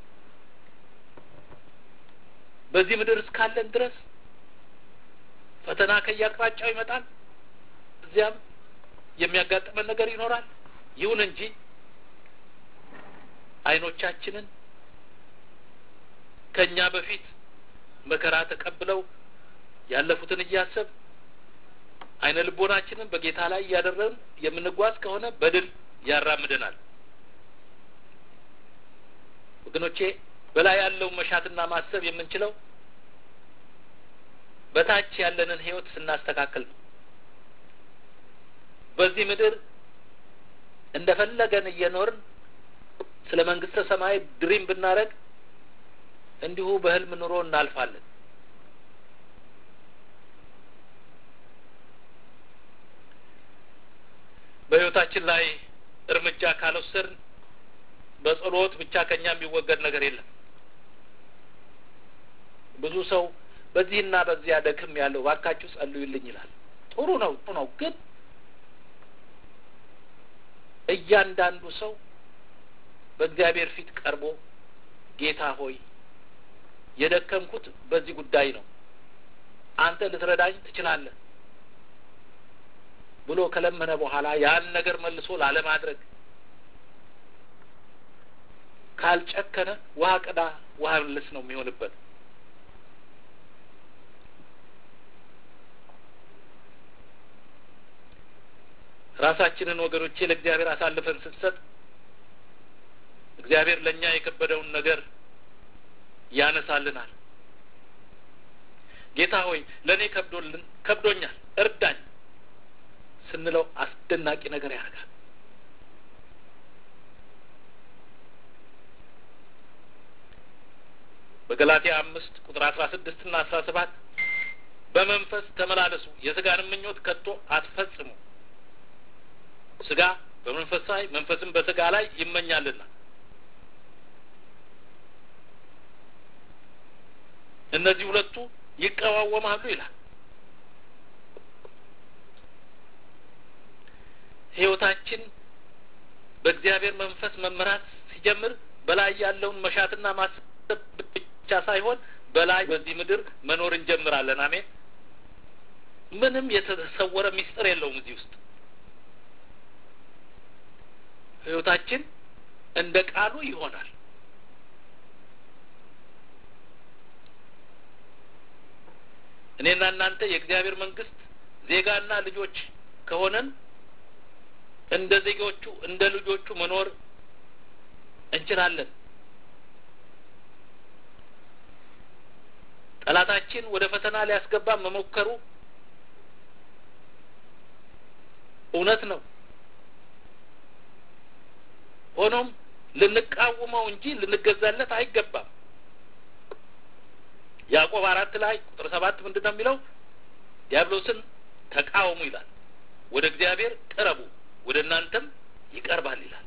በዚህ ምድር እስካለን ድረስ ፈተና ከየአቅጣጫው ይመጣል። እዚያም የሚያጋጥመን ነገር ይኖራል። ይሁን እንጂ ዓይኖቻችንን ከእኛ በፊት መከራ ተቀብለው ያለፉትን እያሰብ ዓይነ ልቦናችንን በጌታ ላይ እያደረግን የምንጓዝ ከሆነ በድል ያራምደናል። ወገኖቼ በላይ ያለውን መሻትና ማሰብ የምንችለው በታች ያለንን ሕይወት ስናስተካክል ነው። በዚህ ምድር እንደፈለገን እየኖርን ስለ መንግስተ ሰማይ ድሪም ብናደርግ እንዲሁ በህልም ኑሮ እናልፋለን። በሕይወታችን ላይ እርምጃ ካልወሰድን በጸሎት ብቻ ከኛ የሚወገድ ነገር የለም። ብዙ ሰው በዚህና በዚያ ደክም ያለው ባካችሁ ጸልዩልኝ ይላል። ጥሩ ነው፣ ጥሩ ነው። ግን እያንዳንዱ ሰው በእግዚአብሔር ፊት ቀርቦ ጌታ ሆይ የደከምኩት በዚህ ጉዳይ ነው፣ አንተ ልትረዳኝ ትችላለህ ብሎ ከለመነ በኋላ ያን ነገር መልሶ ላለማድረግ ካልጨከነ ውሃ ቅዳ ውሃ መልስ ነው የሚሆንበት። ራሳችንን ወገኖቼ ለእግዚአብሔር አሳልፈን ስንሰጥ እግዚአብሔር ለእኛ የከበደውን ነገር ያነሳልናል። ጌታ ሆይ ለእኔ ከብዶልን ከብዶኛል እርዳኝ ስንለው አስደናቂ ነገር ያደርጋል። በገላትያ አምስት ቁጥር አስራ ስድስት ና አስራ ሰባት በመንፈስ ተመላለሱ የስጋንም ምኞት ከቶ አትፈጽሙ ስጋ በመንፈስ ላይ መንፈስም በስጋ ላይ ይመኛልና እነዚህ ሁለቱ ይቀዋወማሉ ይላል። ሕይወታችን በእግዚአብሔር መንፈስ መመራት ሲጀምር በላይ ያለውን መሻትና ማሰብ ብቻ ሳይሆን በላይ በዚህ ምድር መኖር እንጀምራለን። አሜን። ምንም የተሰወረ ሚስጥር የለውም እዚህ ውስጥ ሕይወታችን እንደ ቃሉ ይሆናል። እኔና እናንተ የእግዚአብሔር መንግስት ዜጋና ልጆች ከሆነን እንደ ዜጎቹ እንደ ልጆቹ መኖር እንችላለን። ጠላታችን ወደ ፈተና ሊያስገባ መሞከሩ እውነት ነው። ሆኖም ልንቃወመው እንጂ ልንገዛለት አይገባም። ያዕቆብ አራት ላይ ቁጥር ሰባት ምንድን ነው የሚለው? ዲያብሎስን ተቃወሙ ይላል። ወደ እግዚአብሔር ቅረቡ፣ ወደ እናንተም ይቀርባል ይላል።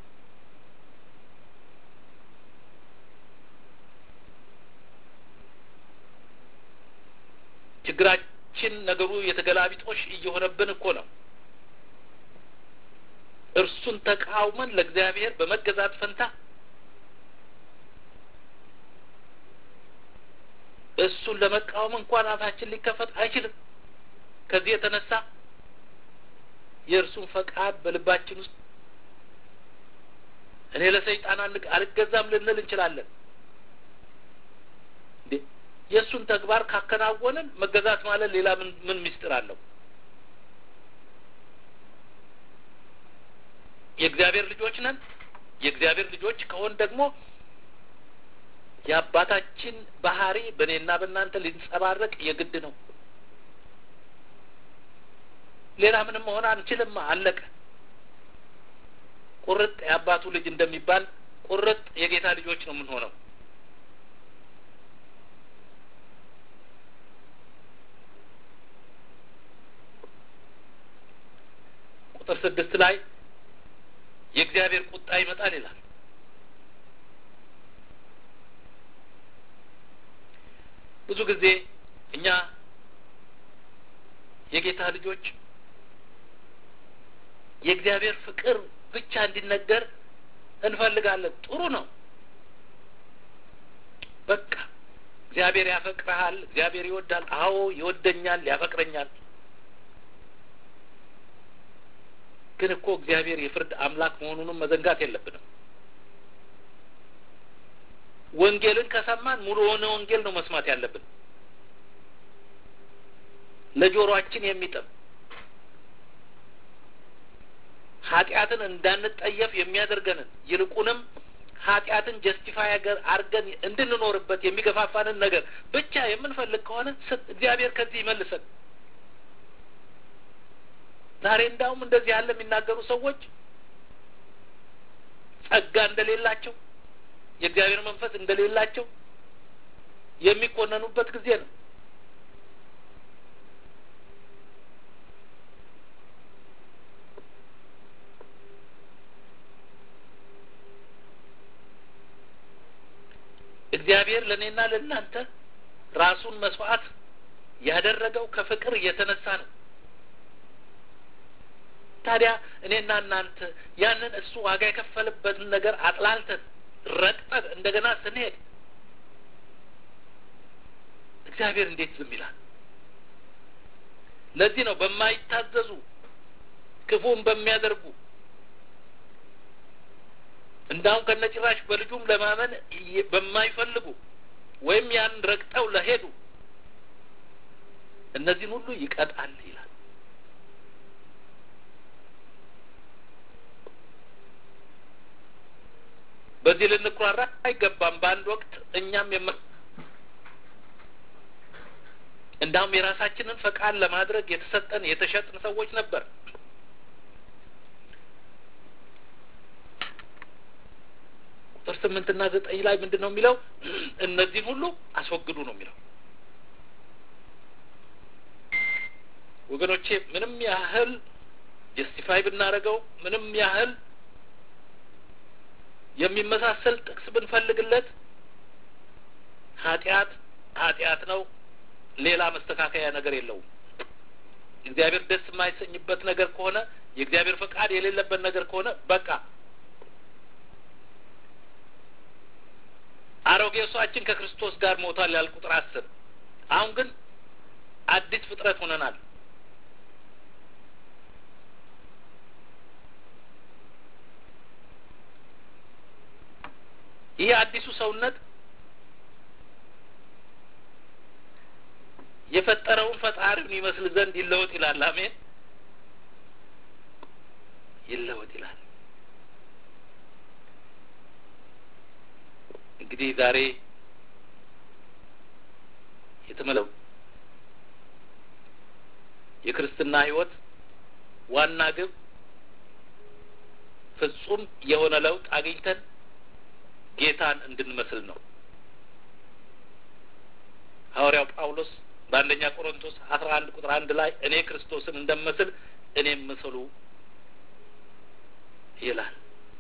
ችግራችን ነገሩ የተገላቢጦሽ እየሆነብን እኮ ነው። እርሱን ተቃውመን ለእግዚአብሔር በመገዛት ፈንታ እሱን ለመቃወም እንኳን አፋችን ሊከፈት አይችልም። ከዚህ የተነሳ የእርሱን ፈቃድ በልባችን ውስጥ እኔ ለሰይጣን አልገዛም ልንል እንችላለን። እንዴ የእሱን ተግባር ካከናወንን መገዛት ማለት ሌላ ምን ምን ምስጢር አለው? የእግዚአብሔር ልጆች ነን። የእግዚአብሔር ልጆች ከሆን ደግሞ የአባታችን ባህሪ በእኔና በእናንተ ሊንጸባረቅ የግድ ነው። ሌላ ምንም መሆን አንችልም። አለቀ። ቁርጥ የአባቱ ልጅ እንደሚባል ቁርጥ የጌታ ልጆች ነው የምንሆነው። ቁጥር ስድስት ላይ የእግዚአብሔር ቁጣ ይመጣል ይላል። ብዙ ጊዜ እኛ የጌታ ልጆች የእግዚአብሔር ፍቅር ብቻ እንዲነገር እንፈልጋለን። ጥሩ ነው። በቃ እግዚአብሔር ያፈቅረሃል፣ እግዚአብሔር ይወዳል። አዎ ይወደኛል፣ ያፈቅረኛል። ግን እኮ እግዚአብሔር የፍርድ አምላክ መሆኑንም መዘንጋት የለብንም። ወንጌልን ከሰማን ሙሉ የሆነ ወንጌል ነው መስማት ያለብን። ለጆሮአችን የሚጥም ኃጢአትን እንዳንጠየፍ የሚያደርገንን ይልቁንም ኃጢአትን ጀስቲፋይ አድርገን እንድንኖርበት የሚገፋፋንን ነገር ብቻ የምንፈልግ ከሆነ እግዚአብሔር ከዚህ ይመልሰን። ዛሬ እንዳውም እንደዚህ ያለ የሚናገሩ ሰዎች ጸጋ እንደሌላቸው የእግዚአብሔር መንፈስ እንደሌላቸው የሚኮነኑበት ጊዜ ነው። እግዚአብሔር ለእኔና ለእናንተ ራሱን መስዋዕት ያደረገው ከፍቅር እየተነሳ ነው። ታዲያ እኔና እናንተ ያንን እሱ ዋጋ የከፈልበትን ነገር አጥላልተን ረግጠን እንደገና ስንሄድ እግዚአብሔር እንዴት ዝም ይላል? ለዚህ ነው በማይታዘዙ ክፉን በሚያደርጉ እንዳሁም ከነጭራሽ በልጁም ለማመን በማይፈልጉ ወይም ያን ረግጠው ለሄዱ እነዚህን ሁሉ ይቀጣል ይላል። በዚህ ልንኩራራ አይገባም። በአንድ ወቅት እኛም የመ እንዳውም የራሳችንን ፈቃድ ለማድረግ የተሰጠን የተሸጥን ሰዎች ነበር። ቁጥር ስምንትና ዘጠኝ ላይ ምንድን ነው የሚለው? እነዚህን ሁሉ አስወግዱ ነው የሚለው። ወገኖቼ ምንም ያህል ጀስቲፋይ ብናደርገው ምንም ያህል የሚመሳሰል ጥቅስ ብንፈልግለት ኃጢአት ኃጢአት ነው። ሌላ መስተካከያ ነገር የለውም። እግዚአብሔር ደስ የማይሰኝበት ነገር ከሆነ የእግዚአብሔር ፈቃድ የሌለበት ነገር ከሆነ በቃ አሮጌ ሰዋችን ከክርስቶስ ጋር ሞቷል ያል ቁጥር አስር አሁን ግን አዲስ ፍጥረት ሆነናል። ይህ አዲሱ ሰውነት የፈጠረውን ፈጣሪውን ይመስል ዘንድ ይለወጥ ይላል። አሜን። ይለወጥ ይላል። እንግዲህ ዛሬ የተመለው የክርስትና ሕይወት ዋና ግብ ፍጹም የሆነ ለውጥ አግኝተን ጌታን እንድንመስል ነው። ሐዋርያው ጳውሎስ በአንደኛ ቆሮንቶስ አስራ አንድ ቁጥር አንድ ላይ እኔ ክርስቶስን እንደመስል እኔም ምሰሉ ይላል።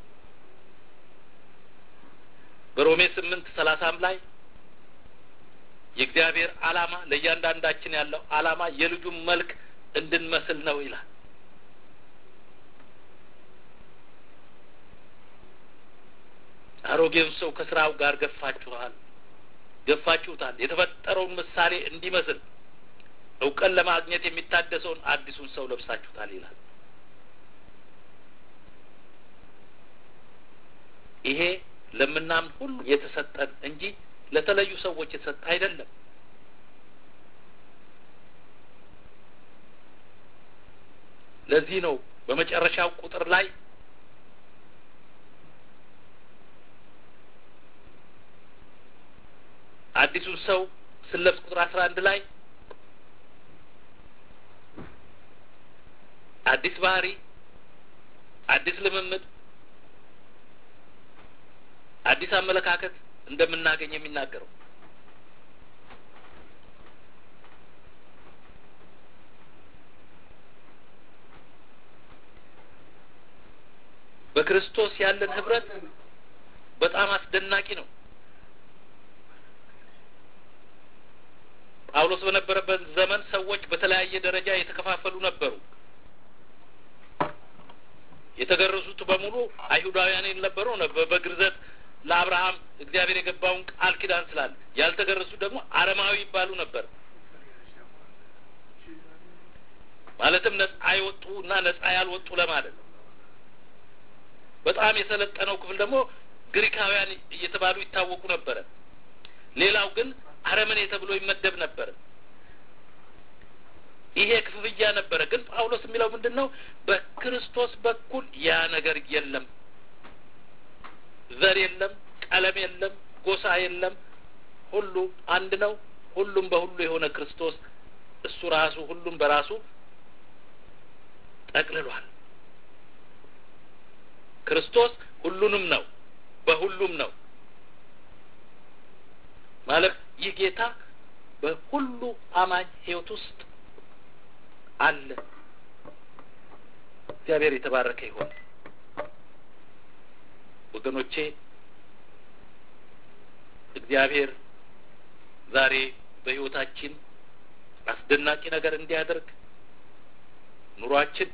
በሮሜ ስምንት ሰላሳም ላይ የእግዚአብሔር ዓላማ ለእያንዳንዳችን ያለው ዓላማ የልጁን መልክ እንድንመስል ነው ይላል። አሮጌውን ሰው ከስራው ጋር ገፋችኋል ገፋችሁታል የተፈጠረውን ምሳሌ እንዲመስል እውቀን ለማግኘት የሚታደሰውን አዲሱን ሰው ለብሳችሁታል ይላል። ይሄ ለምናምን ሁሉ የተሰጠን እንጂ ለተለዩ ሰዎች የተሰጠ አይደለም። ለዚህ ነው በመጨረሻው ቁጥር ላይ አዲሱን ሰው ስለብስ ቁጥር አስራ አንድ ላይ አዲስ ባህሪ፣ አዲስ ልምምድ፣ አዲስ አመለካከት እንደምናገኝ የሚናገረው በክርስቶስ ያለን ህብረት በጣም አስደናቂ ነው። ጳውሎስ በነበረበት ዘመን ሰዎች በተለያየ ደረጃ የተከፋፈሉ ነበሩ። የተገረዙት በሙሉ አይሁዳውያን የነበሩ በግርዘት ለአብርሃም እግዚአብሔር የገባውን ቃል ኪዳን ስላለ፣ ያልተገረዙት ደግሞ አረማዊ ይባሉ ነበር። ማለትም ነጻ የወጡ እና ነጻ ያልወጡ ለማለት ነው። በጣም የሰለጠነው ክፍል ደግሞ ግሪካውያን እየተባሉ ይታወቁ ነበረ። ሌላው ግን አረመኔ ተብሎ ይመደብ ነበር። ይሄ ክፍፍያ ነበረ። ግን ጳውሎስ የሚለው ምንድን ነው? በክርስቶስ በኩል ያ ነገር የለም። ዘር የለም፣ ቀለም የለም፣ ጎሳ የለም። ሁሉ አንድ ነው። ሁሉም በሁሉ የሆነ ክርስቶስ እሱ ራሱ ሁሉም በራሱ ጠቅልሏል። ክርስቶስ ሁሉንም ነው፣ በሁሉም ነው ማለት ይህ ጌታ በሁሉ አማኝ ሕይወት ውስጥ አለ። እግዚአብሔር የተባረከ ይሆን። ወገኖቼ እግዚአብሔር ዛሬ በሕይወታችን አስደናቂ ነገር እንዲያደርግ ኑሯችን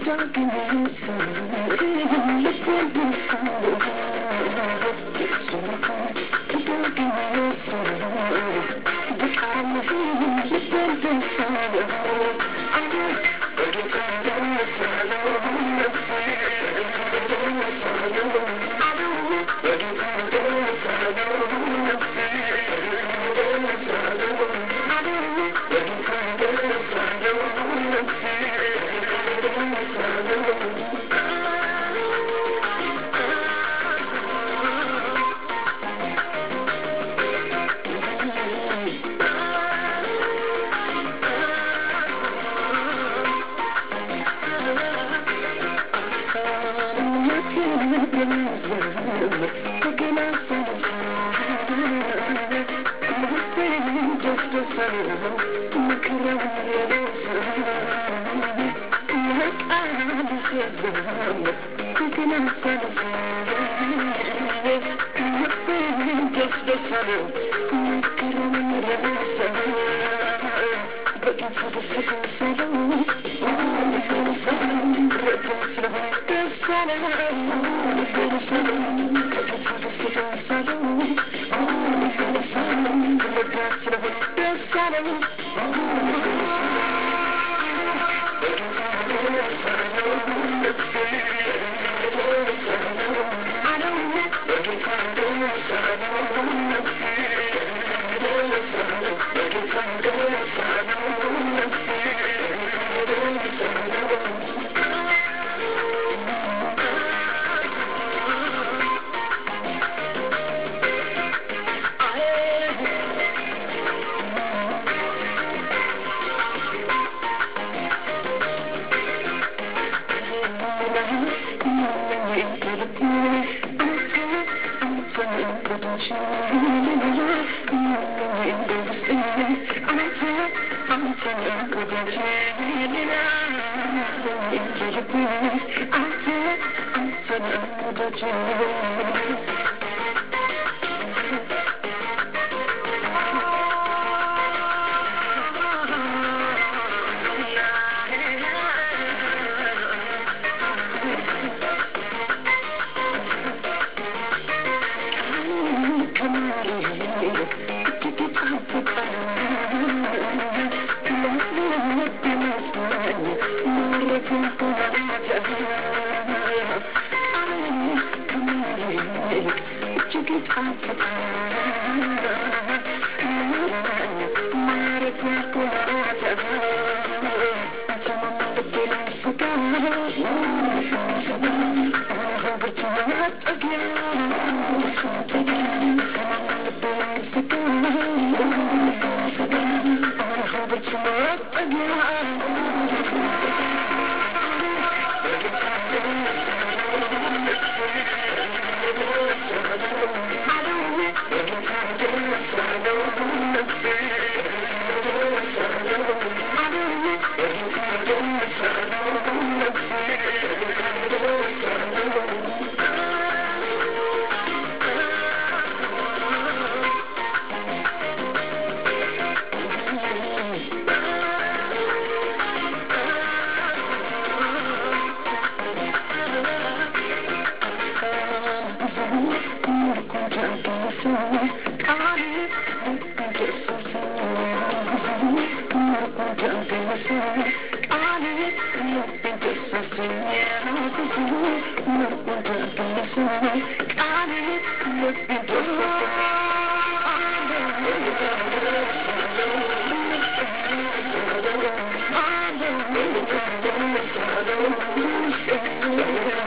Thank you.